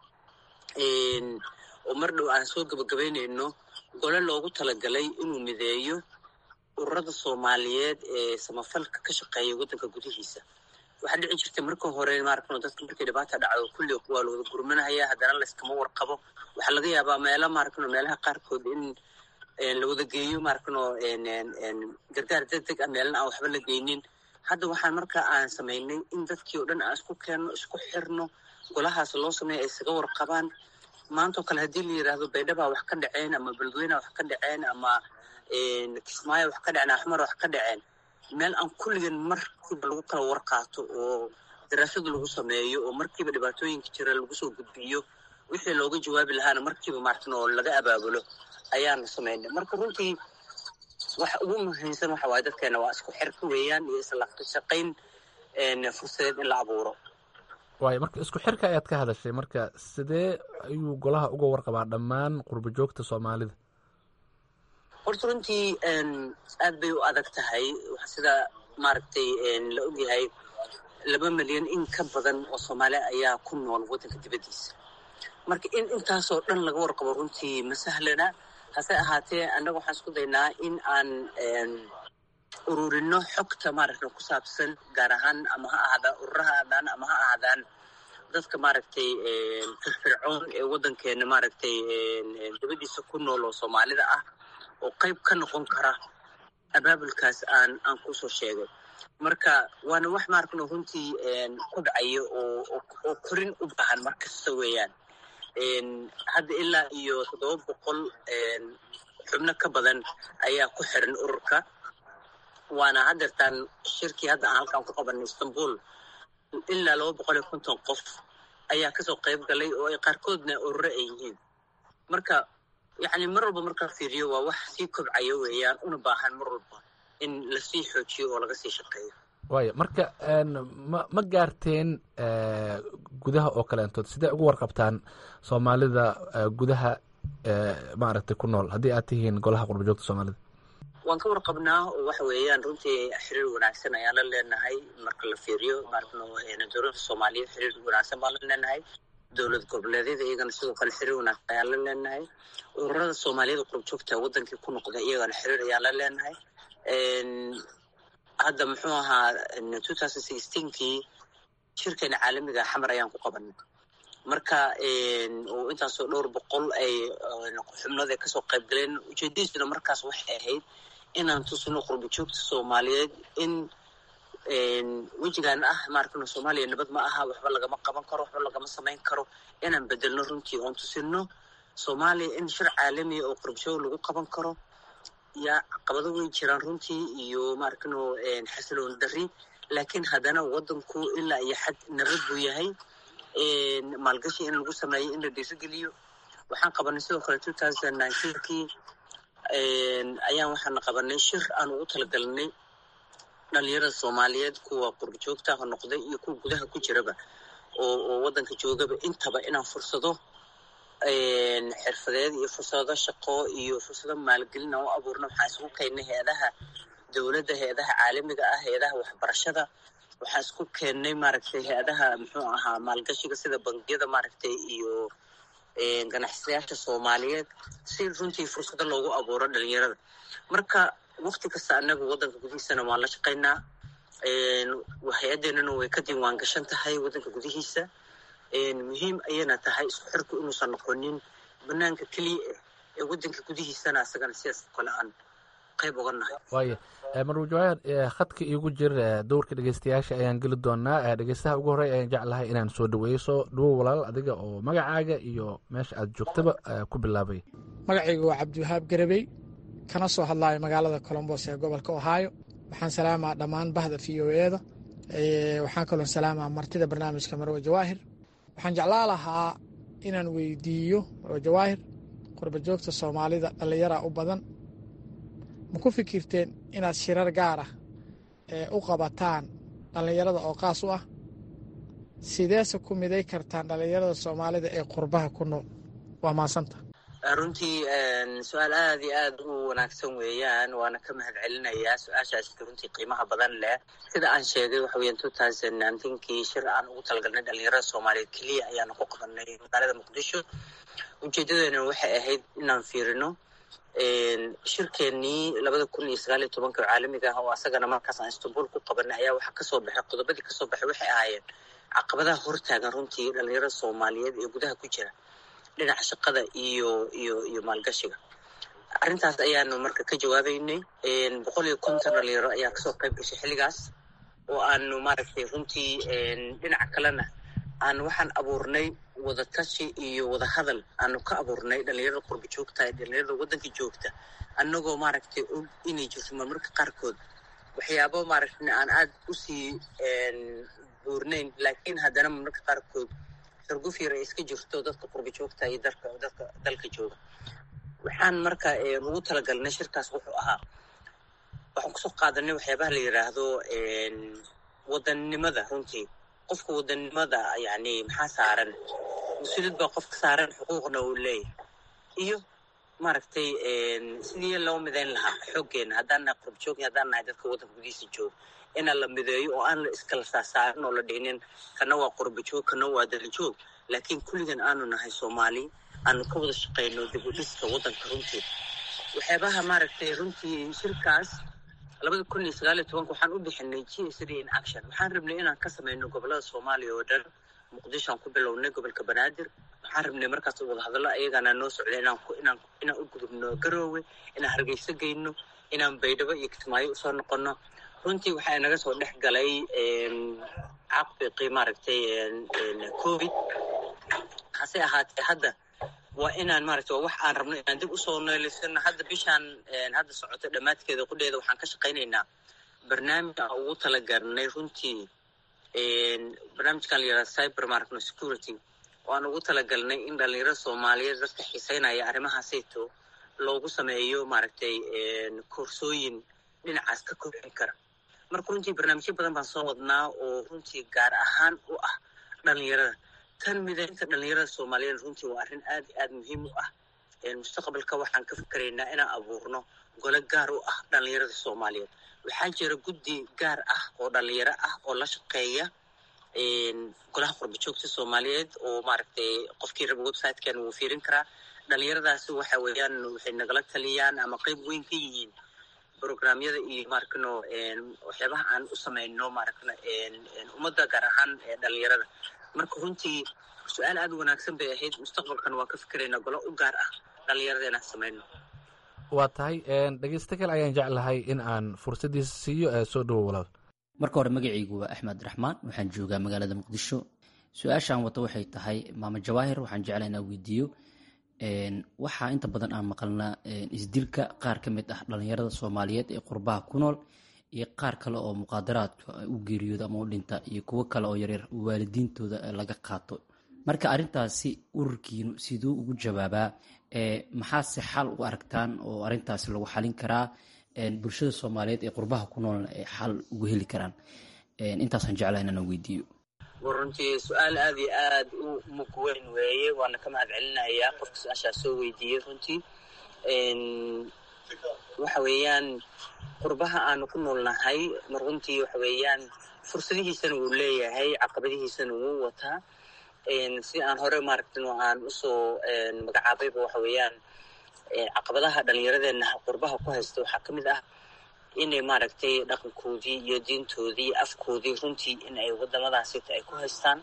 oo mar dhow aan soo gabagabaynayno gole loogu talagalay inuu mideeyo ururada soomaaliyeed ee samafalka ka shaqeeya waddanka gudihiisa waxaa dhici jirtay marka hore maaragno dadka markay dhibaata dhacdo kulli waa la wada gurmanaya haddana layskama warqabo waxaa laga yaabaa meelo maaragno meelaha qaarkood in la wada geeyo maaragno gargaar degdeg ah meelna aan waxba la geynin hadda waxaan marka aan samaynay in dadkii oo dhan aan isku keenno isku xirno golahaas loo sameeya ay isaga warqabaan maantao kale haddii la yidhaahdo baydhabaa wax ka dhaceen ama beledweyneha wax ka dhaceen ama kismaayo wax ka dhaceen axmar wax ka dhaceen meel aan kulligan markiiba lagu kala warqaato oo daraasad lagu sameeyo oo markiiba dhibaatooyinka jira lagu soo gudbiyo wixii looga jawaabi lahaana markiiba maaragtan oo laga abaabulo ayaana samaynay marka runtii waxa ugu muhiimsan waxa waaye dadkeena waa isku xirka weeyaan iyo isla shaqayn fursadeed in la abuuro waayo marka isku xirka ayaad ka hadashay marka sidee ayuu golaha uga warqabaa dhammaan qurba joogta soomaalida horta runtii aad bay u adag tahay sida maaragtay la ogyahay laba milyan in ka badan oo soomaali ayaa ku nool waddanka dibaddiisa marka in intaasoo dhan laga warqabo runtii ma sahlana hase ahaatee annaga waxaan isku daynaa in aan ururino xogta maaragta ku saabsan gaar ahaan ama ha ahaadaan ururaha ahaadaan ama ha ahaadaan dadka maaragtay firfircoon ee waddankeena maaragtay dibaddiisa ku nool oo soomaalida ah oo qayb ka noqon kara abaabulkaas aan aan kusoo sheegay marka waana wax maaragno runtii ku dhacayo oo oo korin u baahan mar kasta weeyaan hadda ilaa iyo toddoba boqol xubno ka badan ayaa ku xiran ururka waana haddeertaan shirkii hadda aan halkaan ku qabanay istanbul ilaa laba boqol iyo konton qof ayaa kasoo qayb galay oo ay qaarkoodna ururo ay yihiin marka yacni mar walba markaa fiiriyo waa wax sii kobcayo weeyaan una baahan mar walba in lasii xoojiyo oo laga sii shaqeeyo waaya marka ma ma gaarteen gudaha oo kaleentood sidee ugu warqabtaan soomaalida gudaha maaragtay ku nool haddii aad tihiin golaha qurba joogta soomaalida waan ka warqabnaa oo waxa weeyaan runtii xiriir wanaagsan ayaan la leenahay marka la fiiriyo maaragno dowladda soomaaliyeed xiriir wanaagsan baan la leenahay dowlad goboleedyada iyagana sidoo kale xiriir wanaagsan ayaan la leenahay ururada soomaaliyada qurba joogta wadankii ku noqda iyagana xiriir ayaan la leenahay hadda muxuu ahaa two thousand sixteenkii shirkeena caalamiga xamar ayaan ku qabanay marka oo intaasoo dhowr boqol ay xubnooda kasoo qayb galeen ujeedadiisuna markaas waxay ahayd inaan tusino qurba joogta soomaaliyeed in wejigan ah maaragtay soomaaliya nabad ma aha waxba lagama qaban karo waxba lagama samayn karo inaan bedelno runtii oon tusino soomaaliya in shir caalamiya oo qurba joog lagu qaban karo yaa caqabado way jiraan runtii iyo maaragtino xasiloon dari laakiin haddana wadanku ilaa iyo xad nabad buu yahay maalgashi in lagu sameeyo in la dhiirigeliyo waxaan qabanay sidoo kale two thousand nineteenkii ayaan waxaana qabanay shir aan ugu talagalnay dhalinyarada soomaaliyeed kuwa qurba joogta ha noqday iyo kuwa gudaha ku jiraba oo oo waddanka joogaba intaba inaan fursado xirfadeed iyo fursado shaqo iyo fursado maalgelin aan u abuurno waxaan isugu keennay hay-adaha dowladda hay-adaha caalamiga ah hay-adaha waxbarashada waxaan isku keennay maaragtay hay-adaha muxuu ahaa maalgashiga sida bangiyada maaragtay iyo ganacsadayaasha soomaaliyeed si runtii fursado loogu abuuro dhalinyarada marka wakti kasta annaga waddanka gudihiisana waan la shaqaynaa hay-addeenana way ka diiwaan gashan tahay waddanka gudihiisa muhiim ayayna tahay isku xirku inuusan noqonin banaanka keliya ah ee waddanka gudihiisana asagana sidaas kale aan qayb uga nahay waaya marwuu jawaahir khadka iigu jir dowrka dhegeystayaasha ayaan geli doonaa dhegeystaha ugu horey ayaan jeclahay inaan soo dhaweeyo soo dhawow walaal adiga oo magacaaga iyo meesha aad joogtaba ku bilaabay magacaygu waa cabdiwahaab garabey kana soo hadlaayo magaalada colombos ee gobolka ohio waxaan salaamaa dhammaan bahda v o eda waxaan kaloo salaamaa martida barnaamijka marwe jawaahir waxaan jeclaa lahaa inaan weydiiyo marwe jawaahir qurba joogta soomaalida dhallinyara u badan ma ku fikirteen inaad shirar gaar ah ee u qabataan dhallinyarada oo qaas u ah sideese ku miday kartaan dhallinyarada soomaalida ee qurbaha ku nool waa maasanta runtii su-aal aad iyo aad u wanaagsan weeyaan waana ka mahad celinayaa su-aashaas runtii qiimaha badan leh sida aan sheegay waxa weeyaan two thousand nineteenkii shir aan ugu talagalnay dhalinyarada soomaaliyeed keliya ayaana ku qabanay magaalada muqdisho ujeedadeena waxay ahayd inaan fiirino shirkeenii labada kun iyo sagaal iyo tobanka oo caalamiga ah oo asagana markaas aan istanbul ku qabanay ayaa waxaa kasoo baxay qodobadii kasoo baxay waxay ahaayeen caqabadaha hortaagan runtii dhalinyarada soomaaliyeed ee gudaha ku jira dhinaca shaqada iyo iyo iyo maalgashiga arrintaas ayaanu marka ka jawaabeynay boqol iyo konton dhalinyaro ayaa kasoo qayb gashay xilligaas oo aanu maaragtay runtii dhinaca kalena aan waxaan abuurnay wadatashi iyo wadahadal aanu ka abuurnay dhalinyarada qurba joogta dhalinyarada waddanka joogta annagoo maaragtay og inay jirto marmarka qaarkood waxyaabo maaragtay aan aad usii buurnayn laakiin haddana marmarka qaarkood xurguf yar ay iska jirto dadka qurba joogta iyo dalka dadka dalka jooga waxaan marka ugu talagalnay shirkaas wuxuu ahaa waxaan kusoo qaadanay waxyaabaha la yidhaahdo wadannimada runtii qofka wadannimada yani maxaa saaran mas-uuliyad baa qofka saaran xuquuqna uu leeyahay iyo maaragtay sidii loo midayn lahaa xooggeena haddaan nahay qurba joog haddaan nahay dadka waddanka gudihiisa jooga inaan la mideeyo oo aan la iskala saasaarin oo la dhihinin kana waa qurbajoog kana waa dalijoog laakiin kulligan aanu nahay soomaali aanu ka wada shaqayno dib u dhiska waddanka runtii waxyaabaha maaragtay runtii shirkaas labada kun iyo sagaal iyo tobanka waxaan u bixinay g s d in action waxaan rabnay inaan ka samayno gobolada soomaaliya oo dhan muqdishoaan ku bilownay gobolka banaadir waxaan rabnay markaas wadahadallo ayagaana noo socday inaan inaan inaan u gudubno garoowe inaan hargeyso geyno inaan baydhabo iyo kismaayo usoo noqono runtii waxaa inaga soo dhex galay caqbiqii maaragtay covid hase ahaatee hadda waa inaan maaragtay waa wax aan rabno inaan dib usoo nooleysano hadda bishaan hadda socota dhammaadkeeda qudheeda waxaan ka shaqaynaynaa barnaamij aan ugu talagalnay runtii barnaamijkan la yihahda cyber maragno security oo aan ugu talagalnay in dhalinyarada soomaaliyeed dadka xiiseynaya arrimahaasayto loogu sameeyo maaragtay koorsooyin dhinacaas ka kobcin kara marka runtii barnaamijyo badan baan soo wadnaa oo runtii gaar ahaan u ah dhalinyarada tan midaynta dhalinyarada soomaaliyeed runtii waa arrin aad i aad muhiim u ah mustaqbalka waxaan ka fikeraynaa inaan abuurno gole gaar u ah dhalinyarada soomaaliyeed waxaa jira guddi gaar ah oo dhalinyaro ah oo la shaqeeya golaha qurbajoogta soomaaliyeed oo maaragtay qofkii raba websitekan wuu fiirin karaa dhalinyaradaasi waxa weeyaan waxay nagala taliyaan ama qeyb weyn ka yihiin programyada iyo maarkano waxyaabaha aan u samayno maaragna ummadda gaar ahaan dhalinyarada marka runtii su-aal aad u wanaagsan bay ahayd mustaqbalkan waan ka fikeraynaa golo u gaar ah dhalinyarada inaan samayno waa tahay dhegeysto kale ayaan jeclahay in aan fursaddiisa siiyo ee soo dhowo walaal marka hore magacaygu waa axmed raxmaan waxaan joogaa magaalada muqdisho su-aashaan wato waxay tahay maama jawaahir waxaan jeclaa inaan weydiiyo waxaa inta badan aan maqalnaa isdilka qaar ka mid ah dhalinyarada soomaaliyeed ee qurbaha ku nool iyo qaar kale oo muqaadaraadka u geeriyooda ama u dhinta iyo kuwo kale oo yaryar waalidiintooda laga qaato marka arrintaasi ururkiinu siduu ugu jawaabaa maxaase xal u aragtaan oo arrintaasi lagu xalin karaa bulshada soomaaliyeed ee qurbaha ku noolna ay xal ugu heli karaan intaasaan jeclaa inaan weydiiyo war runtii su-aal aad iyo aad u mug weyn weeye waana ka mahad celinayaa qofka su-aashaa soo weydiiyey runtii waxa weeyaan qurbaha aanu ku noolnahay mar runtii waxa weeyaan fursadihiisana wuu leeyahay caqabadihiisana wuu wataa si aan hore maaragtin aan usoo magacaabayba waxa weeyaan caqabadaha dhalinyaradeenna qurbaha ku haysta waxaa ka mid ah inay maaragtay dhaqankoodii iyo diintoodii iyo afkoodii runtii in ay wadamadaasita ay ku haystaan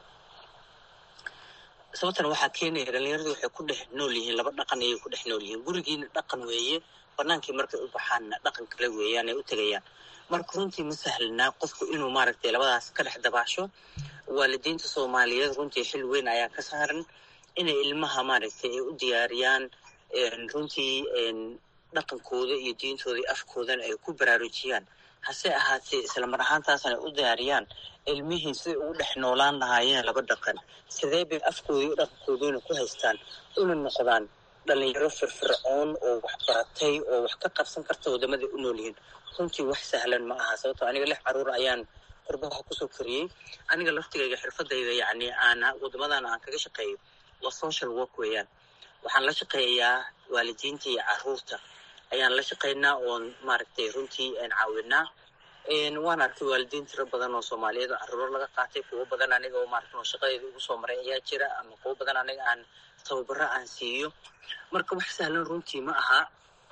sababtana waxaa keenaya dhalinyaradii waxay ku dhex nool yihiin laba dhaqan ayay ku dhex nool yihiin gurigiina dhaqan weeye banaankii markay u baxaanna dhaqan kale weeyaan ay u tegayaan marka runtii ma sahlanaa qofku inuu maaragtay labadaas ka dhex dabaasho waalidiinta soomaaliyeed runtii xil weyn ayaa ka saaran inay ilmaha maaragtay ay u diyaariyaan runtii dhaqankooda iyo diintooda iyo afkoodana ay ku baraarujiyaan hase ahaatee islamar ahaantaasna ay u diyaariyaan ilmihii siday ugu dhex noolaan lahaayeen laba dhaqan sidee bay afkooda iyo dhaqankooduna ku haystaan una noqdaan dhalinyaro firfircoon oo wax baratay oo wax ka qabsan karta wadamaday u nool yihiin runtii wax sahlan ma aha sababto aniga lix caruur ayaan qurbaha kusoo koriyey aniga laftigayga xirfadayda yacni aan wadamadan aan kaga shaqeeyo waa social work weeyaan waxaan la shaqeeyaa waalidiinta iyo caruurta ayaan la shaqaynaa oon maaragtay runtii caawinaa waan arkay waalidiin tiro badan oo soomaaliyeed oo caruuro laga qaatay kuwo badan aniga oo maaragta oo shaqadeeda ugu soo maray ayaa jira ama kuwo badan aniga aan tababaro aan siiyo marka wax sahlan runtii ma aha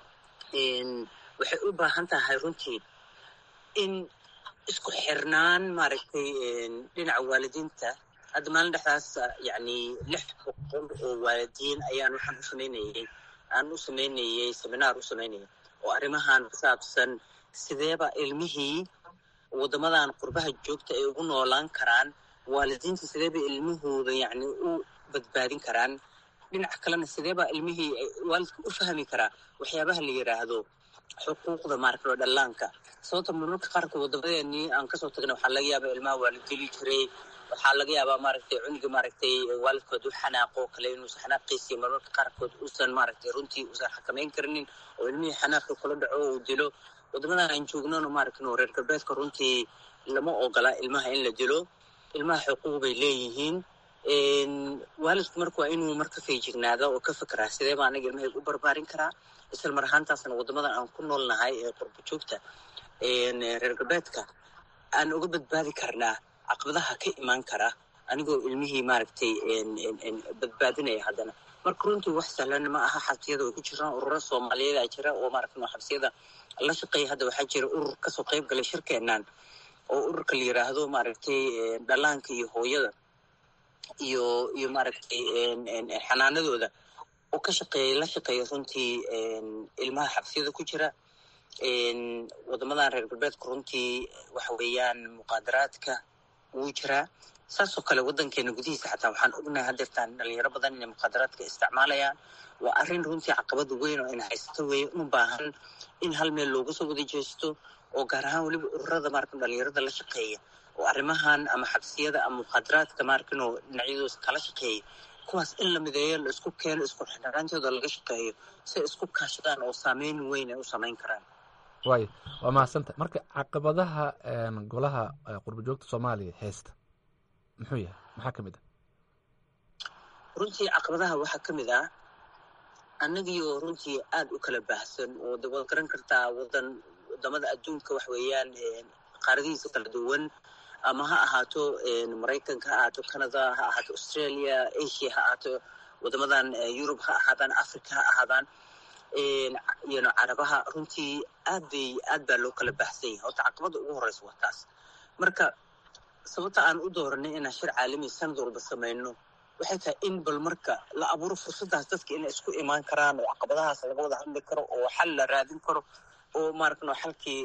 waxay u baahan tahay runtii in isku xirnaan maaragtay dhinaca waalidiinta hadda maalin dhexdaas yacni lix boqol oo waalidiin ayaan waxaan u samaynayay aan u samaynayay seminaar u samaynayay oo arrimahan ku saabsan sideeba ilmihii waddamadan qurbaha joogta ay ugu noolaan karaan waalidiinta sideeba ilmahooda yacni u badbaadin karaan dhinaca kalena sideeba ilmihii waalidka u fahmi karaa waxyaabaha la yidhaahdo xuquuqda maaragta dhallaanka sababta marmarka qaarkood waddamadeenii aan kasoo tagnay waxaa laga yaabaa ilmaha waa la dili jiray waxaa laga yaabaa maaragtay cunuga maaragtay waalidkood u xanaaqo kale inuusan xanaaqiisi marmarka qaarkood uusan maaragtay runtii uusan xakamayn karinin oo ilmihii xanaaqi kula dhaco uu dilo waddamadan aan joognona maaragtay reer galbeedka runtii lama ogola ilmaha in la dilo ilmaha xuquuq bay leeyihiin waalidku marka waa inuu marka feejignaada oo ka fekeraa sidee baa aniga ilmahayga u barbaarin karaa isla mar ahaantaasna waddamadan aan ku noolnahay ee qurba joogta reer galbeedka aan uga badbaadi karnaa caqabadaha ka imaan kara anigoo ilmihii maaragtay badbaadinaya haddana marka runtii wax sahlan ma aha xabsiyada way ku jiraan ururo soomaaliyeed a jira oo maaragta xabsiyada la shaqeeya hadda waxaa jira urur kasoo qayb galay shirkeenan oo ururka la yiraahdo maaragtay dhallaanka iyo hooyada iyo iyo maaragtay xanaanadooda oo ka shaqeeya la shaqeeya runtii ilmaha xabsiyada ku jira wadamadan reer galbeedka runtii waxa weeyaan muqaadaraadka wuu jiraa saasoo kale waddankeena gudihiisa xataa waxaan ognahay hadeertaan dhalinyaro badan inay muqaadaraadka isticmaalayaan waa arrin runtii caqabada weyn oo ina haysato weeye u baahan in hal meel looga soo wada jeesto oo gaar ahaan weliba ururada maarka dhalinyarada la shaqeeya oo arrimahan ama xabsiyada ama muqaadaraadka maarkinoo dhinacyadooda kala shaqeeya kuwaas in la mideeyo la isku keeno isku xidhanaantooda laga shaqeeyo si ay isku kaashadaan oo saameyn weyn ay u samayn karaan waayo waa mahadsanta marka caqabadaha golaha qurbajoogta soomaaliya heesta muxuu yahay maxaa ka mid ah runtii caqabadaha waxaa ka mid ah annagiioo runtii aada u kala baahsan oo de waad garan kartaa wadan wadamada adduunka wax weeyaan qaaradihiisa kala duwan ama ha ahaato maraykanka ha ahaato canada ha ahaato australia asia ha ahaato wadamadan yurub ha ahaadaan africa ha ahaadaan yano carabaha runtii aad bay aad baa loo kala baahsan yahay horta caqabada ugu horeysa waa taas marka sababta aan u dooranay inaan shir caalami sanad walba samayno waxay tahay in bal marka la abuuro fursadaas dadka inay isku imaan karaan oo caqabadahaas laga wada hadli karo oo xal la raadin karo oo maaragtno xalkii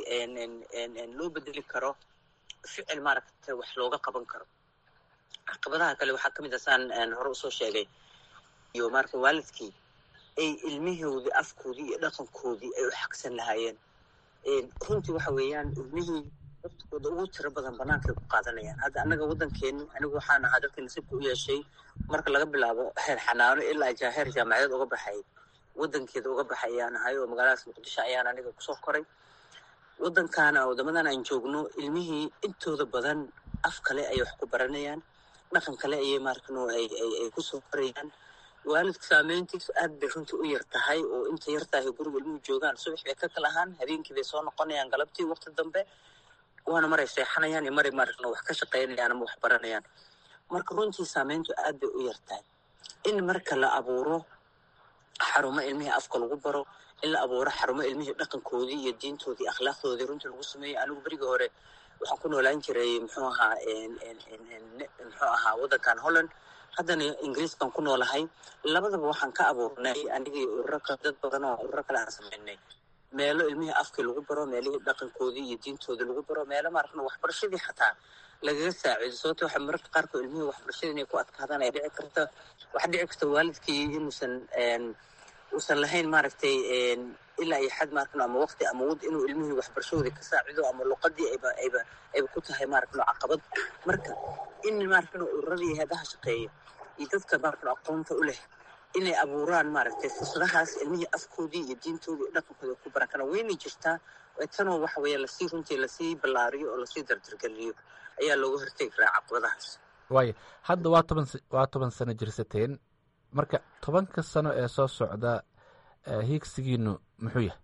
loo bedeli karo ficil maaragta wax looga qaban karo caqabadaha kale waxaa ka mid a saan hore usoo sheegay iyo maarata waalidkii ay ilmihoodii afkoodii iyo dhaqankoodii ay u xagsan lahaayeen runtii waxa weeyaan ilmihii waqtigooda ugu tiro badan banaankaay ku qaadanayaan hadda annaga waddankeeni anigu waxaan ahaa dadka nasiibka u yeeshay marka laga bilaabo heer xanaano ilaa ja heer jaamacadeed uga baxay waddankeeda uga baxay ayaan ahay oo magaaladaas muqdisho ayaan aniga kusoo koray waddankaana wadamadan aan joogno ilmihii intooda badan af kale ayay wax ku baranayaan dhaqan kale ayay maarkano ay ay kusoo korayaan waalidka saameyntiisu aad bay runtii u yar tahay oo inta yar tahay guriga ilmuhu joogaan subax bay ka kala ahaan habeenkii bay soo noqonayaan galabtii waqti dambe waana maray seexanayaan iyo maray maaragno wax ka shaqaynayaan ama wax baranayaan marka runtii saameyntu aad bay u yar tahay in marka la abuuro xarumo ilmihii afka lagu baro in la abuuro xarumo ilmihii dhaqankoodii iyo diintoodii akhlaaqdoodii runtii lagu sameeyo anigu berigii hore waxaan ku noolaan jiray muxuu ahaa muxuu ahaa waddankan holland haddana ingiriiskan ku noolahay labadaba waxaan ka abuurnay anigii ururo ka dad badan oo ururo kale aan samaynay meelo ilmihii afkii lagu baro meelihii dhaqankoodii iyo diintoodii lagu baro meelo maaragna waxbarashadii xataa lagaga saaciido sababto waxa mararka qaarkood ilmihii waxbarashada inay ku adkaadaan ay dhici karta waxaa dhici karta waalidkii inuusan uusan lahayn maaragtay ilaa iyo xad maaragno ama waqti ama wad inuu ilmihii waxbarashadoodii ka saacido ama luqadii ayba ayba ayba ku tahay maaragno caqabad marka in maaragno ururadii heedaha shaqeeya iyo dadka maaragno aqoonta u leh inay abuuraan maaragtay fursadahaas ilmihii afkoodii iyo diintoodii iyo dhaqankooda ku baran karaan wayna jirtaa tanoo waxa weeye lasii runtii lasii ballaariyo oo lasii dardargeliyo ayaa looga hortegi karaa caqabadahaas waayo hadda waa toban waa toban sano jirsateen marka tobanka sano ee soo socda hiigsigiinu muxuu yahay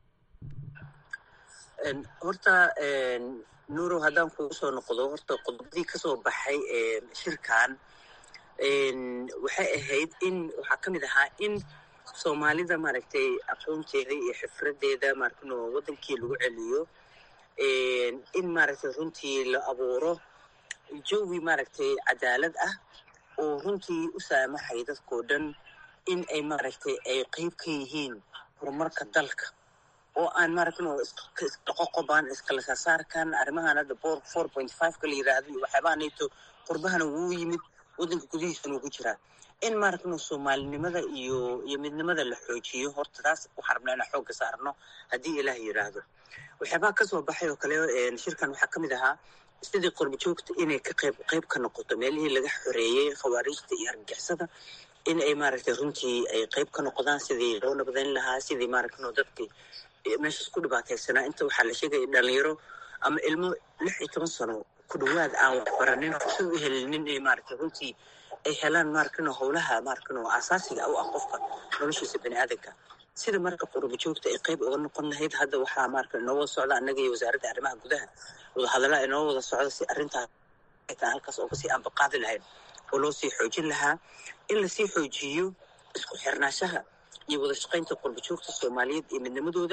horta nuurow haddaan kugu soo noqdo horta qodobadii kasoo baxay shirkan waxay ahayd in waxaa ka mid ahaa in soomaalida maaragtay aqoonteeda iyo xifradeeda maaragno waddankii lagu celiyo in maaragtay runtii la abuuro jawi maaragtay cadaalad ah oo runtii u saamaxay dadkao dhan in ay maaragtay ay qeyb ka yihiin horumarka dalka oo aan maaragno isdhaqoqobaan iskala saasaarkan arrimahan hadda four point fiveka la yiraahdo iyo waxyaabaha nato qurbahana wuu yimid waddanka gudihiisana ugu jiraa in maaragno soomaalinimada iyo iyo midnimada la xoojiyo horta taas waxaan rabnaa inaan xoogga saarno haddii ilaah yiraahdo waxyaabaha kasoo baxay oo kale shirkan waxaa ka mid ahaa sidii qurba joogta inay ka qayb qayb ka noqoto meelihii laga xoreeyey khawaariijta iyo argagixisada in ay maaragtay runtii ay qayb ka noqdaan sidii loo nabadayn lahaa sidii maaragno dadkii meeshaas ku dhibaataysanaa inta waxaa la sheegaya dhalinyaro ama ilmo lix iyo toban sano ku dhawaad aan waxbaranin fursad u helinin inay maaragtay runtii ay helaan maaragno howlaha maaragno asaasiga u ah qofka noloshiisa bani aadanka sida marka qurba joogta ay qayb uga noqon lahayd hadda waxaa marka inoo wada socda annaga iyo wasaaradda arrimaha gudaha wadahadallaa inoo wada socda si arrintaas halkaas oo kasii ambaqaadi lahayd oo loo sii xoojin lahaa in lasii xoojiyo isku xirnaashaha iyo wada shaqaynta qurba joogta soomaaliyeed iyo midnimadooda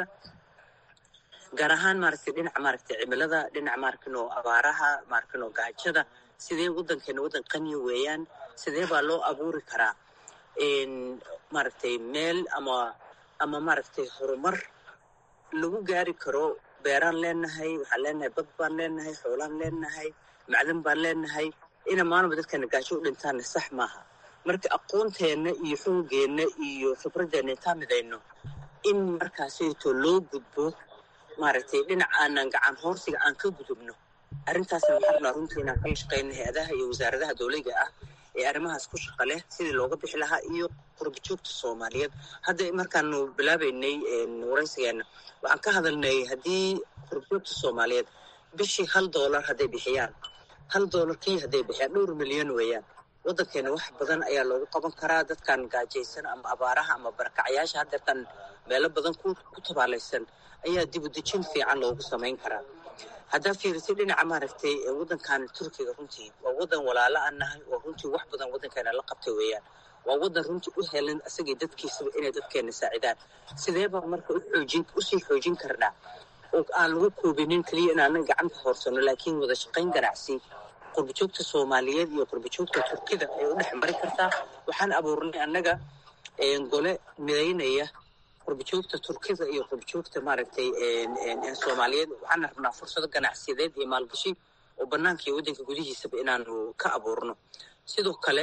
gaar ahaan maaragtay dhinaca maaragtay cimilada dhinaca maarkano abaaraha maarkano gaajada sidee waddankeena waddan qaniya weeyaan sidee baa loo abuuri karaa maaragtay meel ama ama maaragtay horumar lagu gaari karo beeraan leenahay waxaan leenahay bad baan leenahay xoolaan leenahay macdan baan leenahay ina maalinba dadkana gaajo u dhintaanna sax maaha marka aqoonteenna iyo xoogeenna iyo khibradeenna intaan midayno in markaasayto loo gudbo maaragtay dhinac aanan gacan hoorsiga aan ka gudubno arrintaasna waxaan rabnaa runtii inaan kala shaqayno hay-adaha iyo wasaaradaha dowliga ah ee arrimahaas ku shaqa leh sidii looga bixi lahaa iyo qurba joogta soomaaliyeed hadda markaanu bilaabaynay waraysigeena waxaan ka hadalnay haddii qurba joogta soomaaliyeed bishii hal doolar hadday bixiyaan hal doolar kii hadday bixiyaan dhowr milyan weeyaan waddankeena wax badan ayaa loogu qaban karaa dadkan gaajaysan ama abaaraha ama barakacyaasha haddeertan meelo badan ku tabaalaysan ayaa dibudejin fiican loogu samayn karaa haddaa fiirisay dhinaca maaragtay waddankan turkiga runtii waa waddan walaalo aan nahay oo runtii wax badan waddankeena la qabtay weeyaan waa waddan runtii u helan isagii dadkiisaba inay dadkeena saacidaan sideebaa marka uxoojin usii xoojin karnaa oo aan lagu koobinin keliya inaanan gacanta hoorsano laakiin wada shaqayn ganacsi qurbajoogta soomaaliyeed iyo qurbajoogta turkida ay u dhex mari kartaa waxaan abuurnay annaga gole midaynaya qurbajoogta turkida iyo qurbajoogta maaragtay soomaaliyeed waxaan rabnaa fursado ganacsiyadeed iyo maalgashi oo bannaanka iyo waddanka gudihiisaba inaanu ka abuurno sidoo kale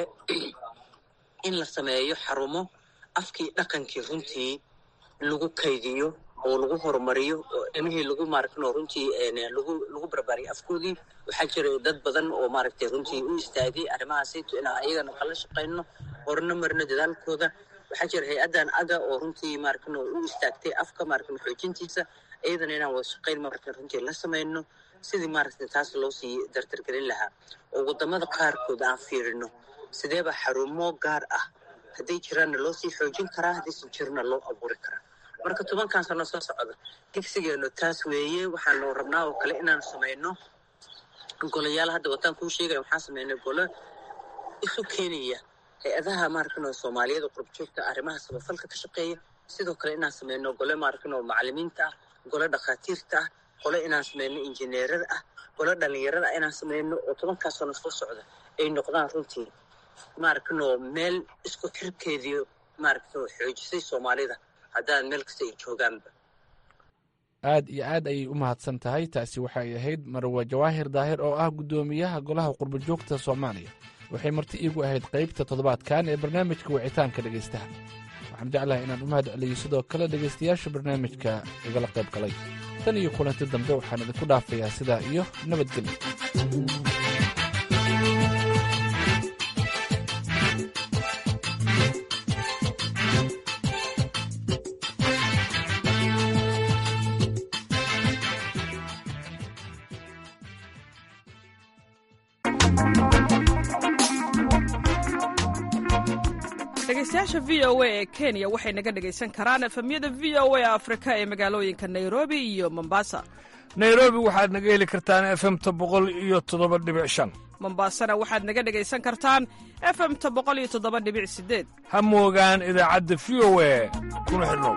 in la sameeyo xarumo afkii dhaqankii runtii lagu kaydiyo oo lagu horumariyo oo ilmihii lagu maaragtay runtii lagu lagu barbaariyo afkoodii waxaa jira dad badan oo maaragtay runtii u istaagay arrimahaasayto inaan ayagana kala shaqayno horna marino dadaalkooda waxaa jira hay-addan aga oo runtii maaragtay u istaagtay afka maaragtay xoojintiisa iyadana inaan wada shaqayn maaragtay runtii la samayno sidii maaragtay taas loo sii dardargelin lahaa oo waddamada qaarkood aan fiirino sideeba xarumo gaar ah hadday jiraanna loo sii xoojin karaa haddaysan jirna loo abuuri karaa marka tobankan sano soo socda digsigeenu taas weeye waxaanu rabnaa oo kale inaanu samayno golayaal hadda wataan kuu sheegaya waxaan samaynay golo isu keenaya hay-adaha maaragtay soomaaliyeed oo qurbajoogta arrimaha samafalka ka shaqeeya sidoo kale inaan samayno gole maaragtay macallimiinta ah gole dhakhaatiirta ah gole inaan samayno injineerada ah gole dhalinyarada ah inaan samayno oo tobankaa sano soo socda ay noqdaan runtii maaragtay meel isku xirkeedii maaragtay xoojisay soomaalida haddaan meel kasta ay joogaanba aad iyo aad ayay u mahadsan tahay taasi waxay ahayd marwe jawaahir daahir oo ah guddoomiyaha golaha qurbajoogta soomaaliya waxay marti iigu ahayd qaybta toddobaadkan ee barnaamijka wicitaanka dhegaystaha waxaan jeclahay inaan u mahad celiyo sidoo kale dhegaystayaasha barnaamijka igala qayb galay tan iyo kulanti dambe waxaan idinku dhaafayaa sidaa iyo nabadgelyo dhegeystayaasha v o a ee kenya waxay naga dhegaysan karaan efemyada v o a afrika ee magaalooyinka nairobi iyo mombasa nairobi waxaad naga heli kartaan efemta boqol iyo toddoba dhibic shan mombasana waxaad naga dhegaysan kartaan efemta boqol iyo toddoba dhibic sideed ha moogaan idaacadda v o a kuna xidhnow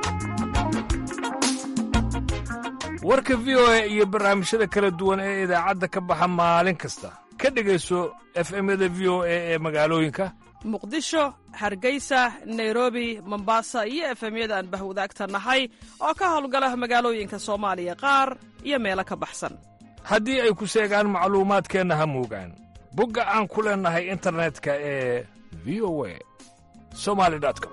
warka v o a iyo barnaamijyada kala duwan ee idaacadda ka baxa maalin kasta ka dhegayso efemyada v o a ee magaalooyinka muqdisho hargeysa nairobi mombasa iyo efemyada aan bahwadaagta nahay oo ka howlgala magaalooyinka soomaaliya qaar iyo meelo ka baxsan haddii ay ku seegaan macluumaadkeenna ha moogaan bogga aan ku leennahay internetka ee v o a somali com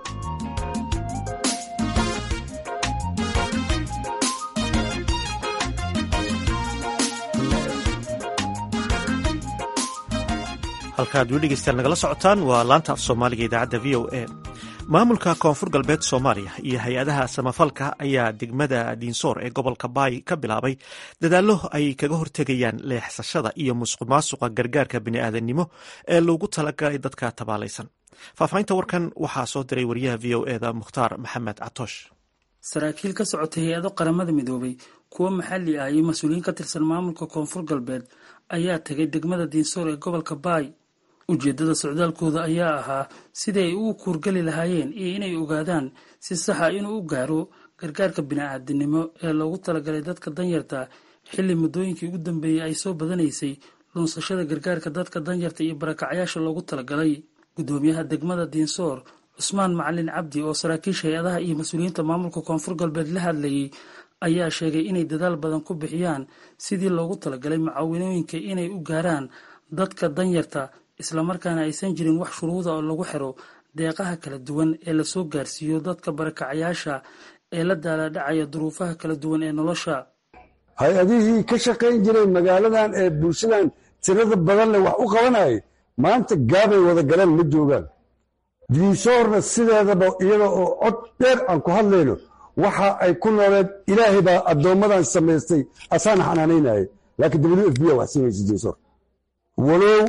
halkaad weli dhegeystayaal nagala socotaan waa laanta af soomaaliga idaacadda v o a maamulka koonfur galbeed soomaaliya iyo hay-adaha samafalka ayaa degmada diinsoor ee gobolka baay ka bilaabay dadaallo ay kaga hortegayaan leexsashada iyo musuqmaasuqa gargaarka bini'aadannimo ee loogu talagalay dadka tabaalaysan faahfaahinta warkan waxaa soo diray wariyaha v o eda mukhtaar maxamed catoosh saraakiil ka socotay hay-ado qaramada midoobay kuwo maxalli ah iyo mas-uuliyiin ka tirsan maamulka koonfur galbeed ayaa tegay degmada diinsoor ee gobolka baay ujeeddada socdaalkooda ayaa ahaa sidii ay ugu kuurgeli lahaayeen iyo inay ogaadaan si saxa inuu u gaaro gargaarka bini-aadinimo ee loogu talagalay dadka danyarta xilli muddooyinkii ugu dambeeyey ay soo badanaysay lunsashada gargaarka dadka danyarta iyo barakacyaasha loogu talagalay guddoomiyaha degmada diinsoor cusmaan macalin cabdi oo saraakiisha hay-adaha iyo mas-uuliyiinta maamulka koonfur galbeed la hadlayay ayaa sheegay inay dadaal badan ku bixiyaan sidii loogu talagalay mucaawinooyinka inay u gaaraan dadka danyarta islamarkaana aysan jirin wax shuruuda oo lagu xiro deeqaha kala duwan ee lasoo gaarsiiyo dadka barakacayaasha ee la daalaadhacaya duruufaha kala duwan ee nolosha hay-adihii ka shaqayn jiray magaaladan ee bulshadan tirada badan leh wax u qabanayay maanta gaabay wada galeen ma joogaan diinsoorna sideedaba iyada oo cod dheer aan ku hadlayno waxa ay ku nooleed ilaahay baa addoommadan samaystay asaana xanaanaynayay laakiin w f b a wax siinaysa diinsoor walow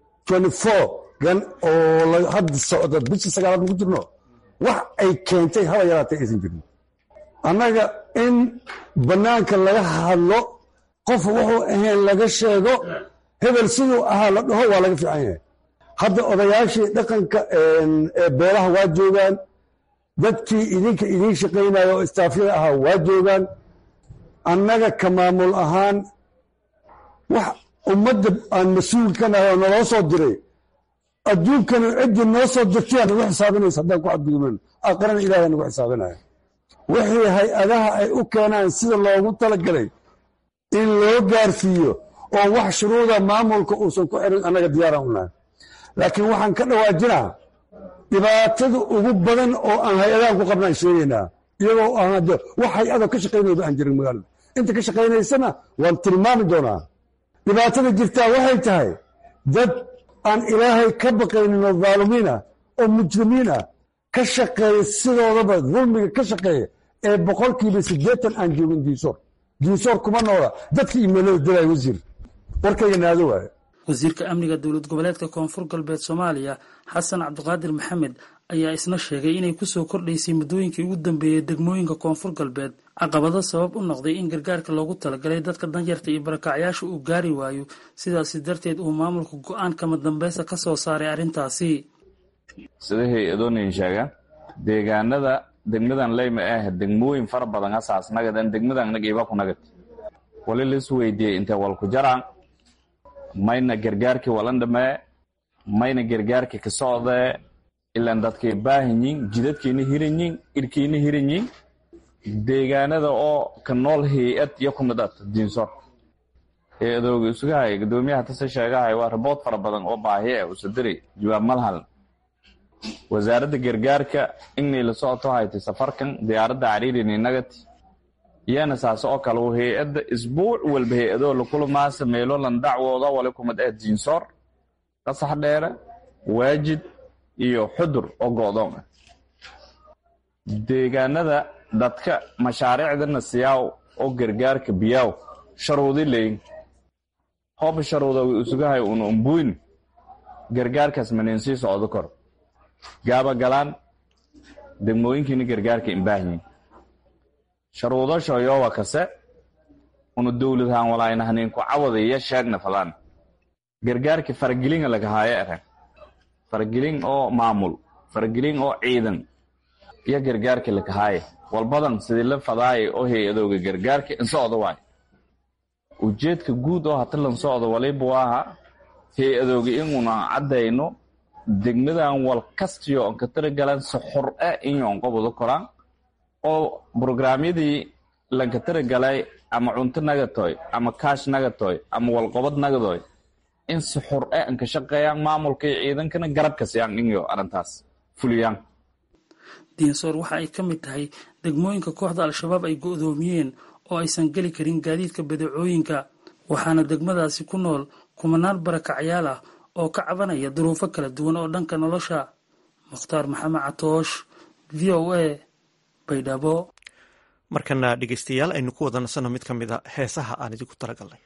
gan oo hadda socda bishii sagaalaad maku jirno wax ay keentay haba yaraatay aysan jirin annaga in bannaanka laga hadlo qof wuxuu ahayn laga sheego hebel siduu ahaa la dhaho waa laga fiican yahay hadda odayaashii dhaqanka ee beelaha waa joogaan dadkii idinka idiin shaqaynaya oo istaafyada ahaa waa joogaan annaga ka maamul ahaan wax ummadda aan mas-uul ka nahay oo naloo soo diray adduunkana ciddii noo soo dirtay aa nagu xisaabinaysa haddaan ku xadgudubnan aqrana ilahay nagu xisaabinaya wixii hay-adaha ay u keenaan sida loogu talagalay in loo gaarsiiyo oo wax shuruuda maamulka uusan ku xirin annaga diyaaraan u nahay laakiin waxaan ka dhawaajinaa dhibaatada ugu badan oo aan hay-adahan ku qabnaan sheegaynaa iyagoo aan hadde wax hay-ada ka shaqaynayba aan jirin magaalada inta ka shaqaynaysana waan tilmaami doonaa dhibaatada jirtaa waxay tahay dad aan ilaahay ka baqaynin oo dhaalumiin ah oo mujrimiin ah ka shaqeeya sidoodaba dulmiga ka shaqeeya ee boqolkiiba siddeetan aan joogin diinsoor diinsoor kuma noola dadka imeelada dilaya wasiir warkayga naado waaye wasiirka amniga dowlad goboleedka koonfur galbeed soomaaliya xasan cabdiqaadir maxamed ayaa isna sheegay inay kusoo kordhaysay muddooyinkii ugu dambeeyey degmooyinka koonfur galbeed caqabado sabab u noqday in gargaarka loogu talagalay dadka danyarta iyo barakacyaasha uu gaari waayo sidaasi darteed uu maamulka go-aan kama dambeysa ka soo saaray arrintaasi sida hay-adoonayin sheegaan deegaanada degmadan leyma ah degmooyin fara badan hasaas nagadan degmadan nag iba ku nagad wali lis weydiiyey intee walku jaraan mayna gargaarkii walan dhamee mayna gargaarkii ka socdee ilaan dadkay baahanyiin jidadkiina hiranyiin irkiina hiranyiin deegaanada oo ka nool hay-ad iyo ku mid at diinsoor hay-adooga isugahay guddoomiyaha tase sheegahay waa rabood fara badan oo baahi ah usadiri jawaab malhal wasaaradda gargaarka inay la socoto haytay safarkan diyaaradda cariirini nagati iyana saas oo kale uu hay-adda isbuuc walba hay-adoo lakulamaasa meelo lan dacwooda wali kumid ah diinsoor qasax dheere waajid iyo xudur oo go'doon ah deegaanada dadka mashaariicdana siyaaw oo gargaarka biyaaw sharuudi leyin hooba sharuuda wi usugahay una umbuyn gargaarkaas manin sii socdo kor gaaba galaan degmooyinkiina gargaarka imbaahiyin sharuudasho yowa kase una dowladhaan walaaynahanin-ku cawadaya sheegna fadaan gargaarka faragelinga lagahaayo eren faragelin oo maamul faragelin oo ciidan iyo gargaarka lakahaaye walbadan sidii la fadaaye oo hay-adooga gargaarka insocda waay ujeedka guud oo hata lan socdo waliba waaha hay-adooga inuna caddayno degmadan wal kastiyo on ka taragalan si xor ah inyoon qobado koraan oo brograamyadii lanka taragalay ama cunto nagatoy ama kaash nagatoy ama walqobad nagadoy in si xor ah an ka shaqeeyaan maamulka iyo ciidankana garabka siyaan inyo arrintaas fuliyaan diinsoor waxa ay ka mid tahay degmooyinka kooxda al-shabaab ay go'doomiyeen oo aysan geli karin gaadiidka badeecooyinka waxaana degmadaasi ku nool kumanaan barakacyaal ah oo ka cabanaya duruufo kala duwan oo dhanka nolosha mukhtaar maxamed catoosh v o a baydhabo markana dhegeystayaal aynu ku wada nasanno mid ka mid a heesaha aan idinku talagalnay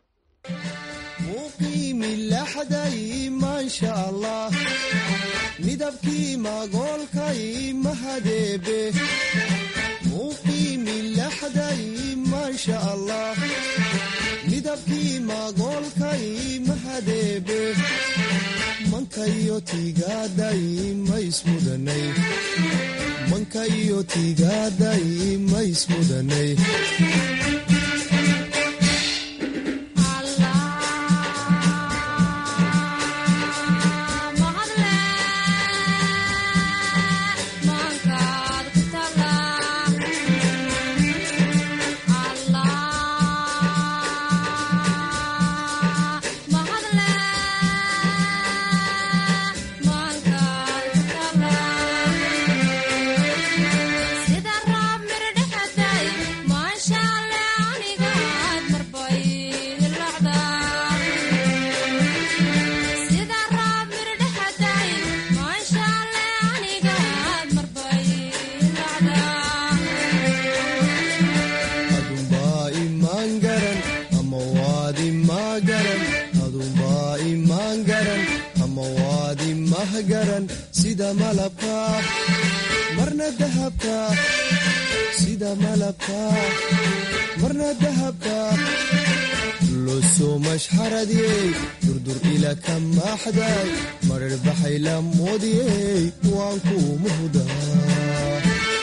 midabkii magoolkay mahadeebe maxday maasha allah midabkii magoolkay mahadeebe mankayo tiigaaday maismudanay mankayo tiigaaday maismudanay adunbaa imaan garan ama waad imaa garan adunbaa imaan garan ama waad imah garan sida malabka marna dahabka sida malabka marna dahabka losoo mashxaradiyey durdur ila ka maaxday marar baxay la moodiyey waan kuu muhdaa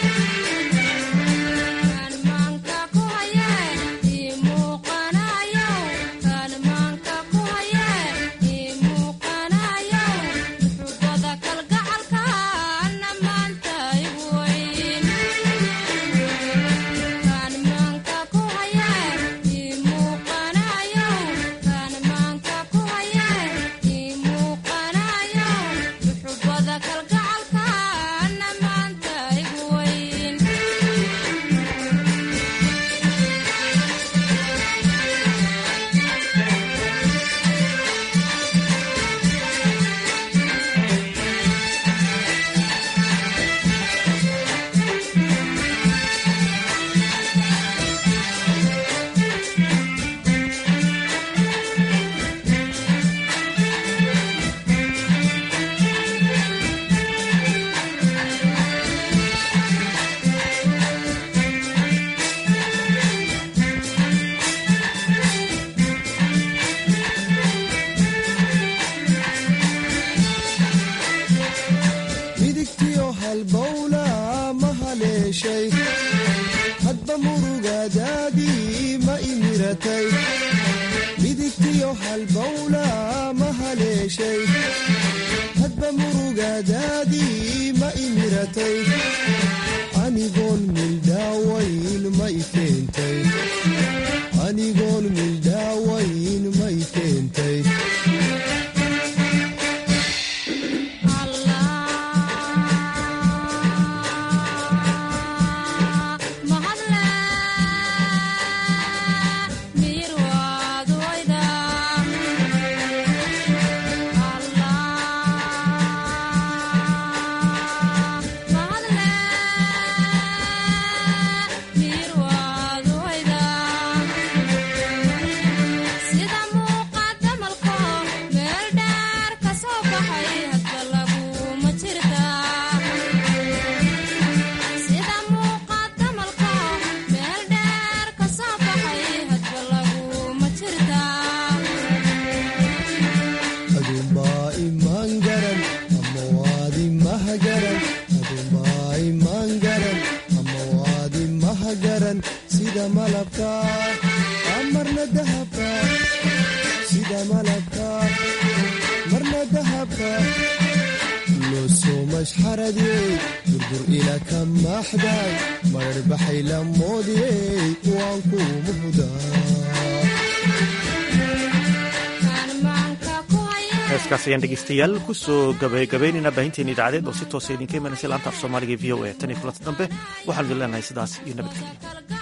midigtiyo halbowla ma haleeshay hadba murugadaadii ma imiratay midigtiyo halbowla ma haleeshay hadba murugadaadii ma imiratay anigoon mildhaawayn ma i keentay anigoon mildhaawayn ma i keentay adunbaa imaan garan ama waad imah garan adunbaa imaan garan ama waad imah garan sida malabka marna dahabka sida malabka marna dahabka losoo mashxaradiyey durdur ila ka maaxday marar baxay la moodiyey waan kuu muhdaa heeskaas ayaan dhegeystayaal kusoo gabagabaynaynaa baahinteena idaacadeed oo si toosa idinka imanaysa laanta af soomaaliga v o a tan iyo kulanta dambe waxaanu idin leenahay sidaas iyo nabadgelyo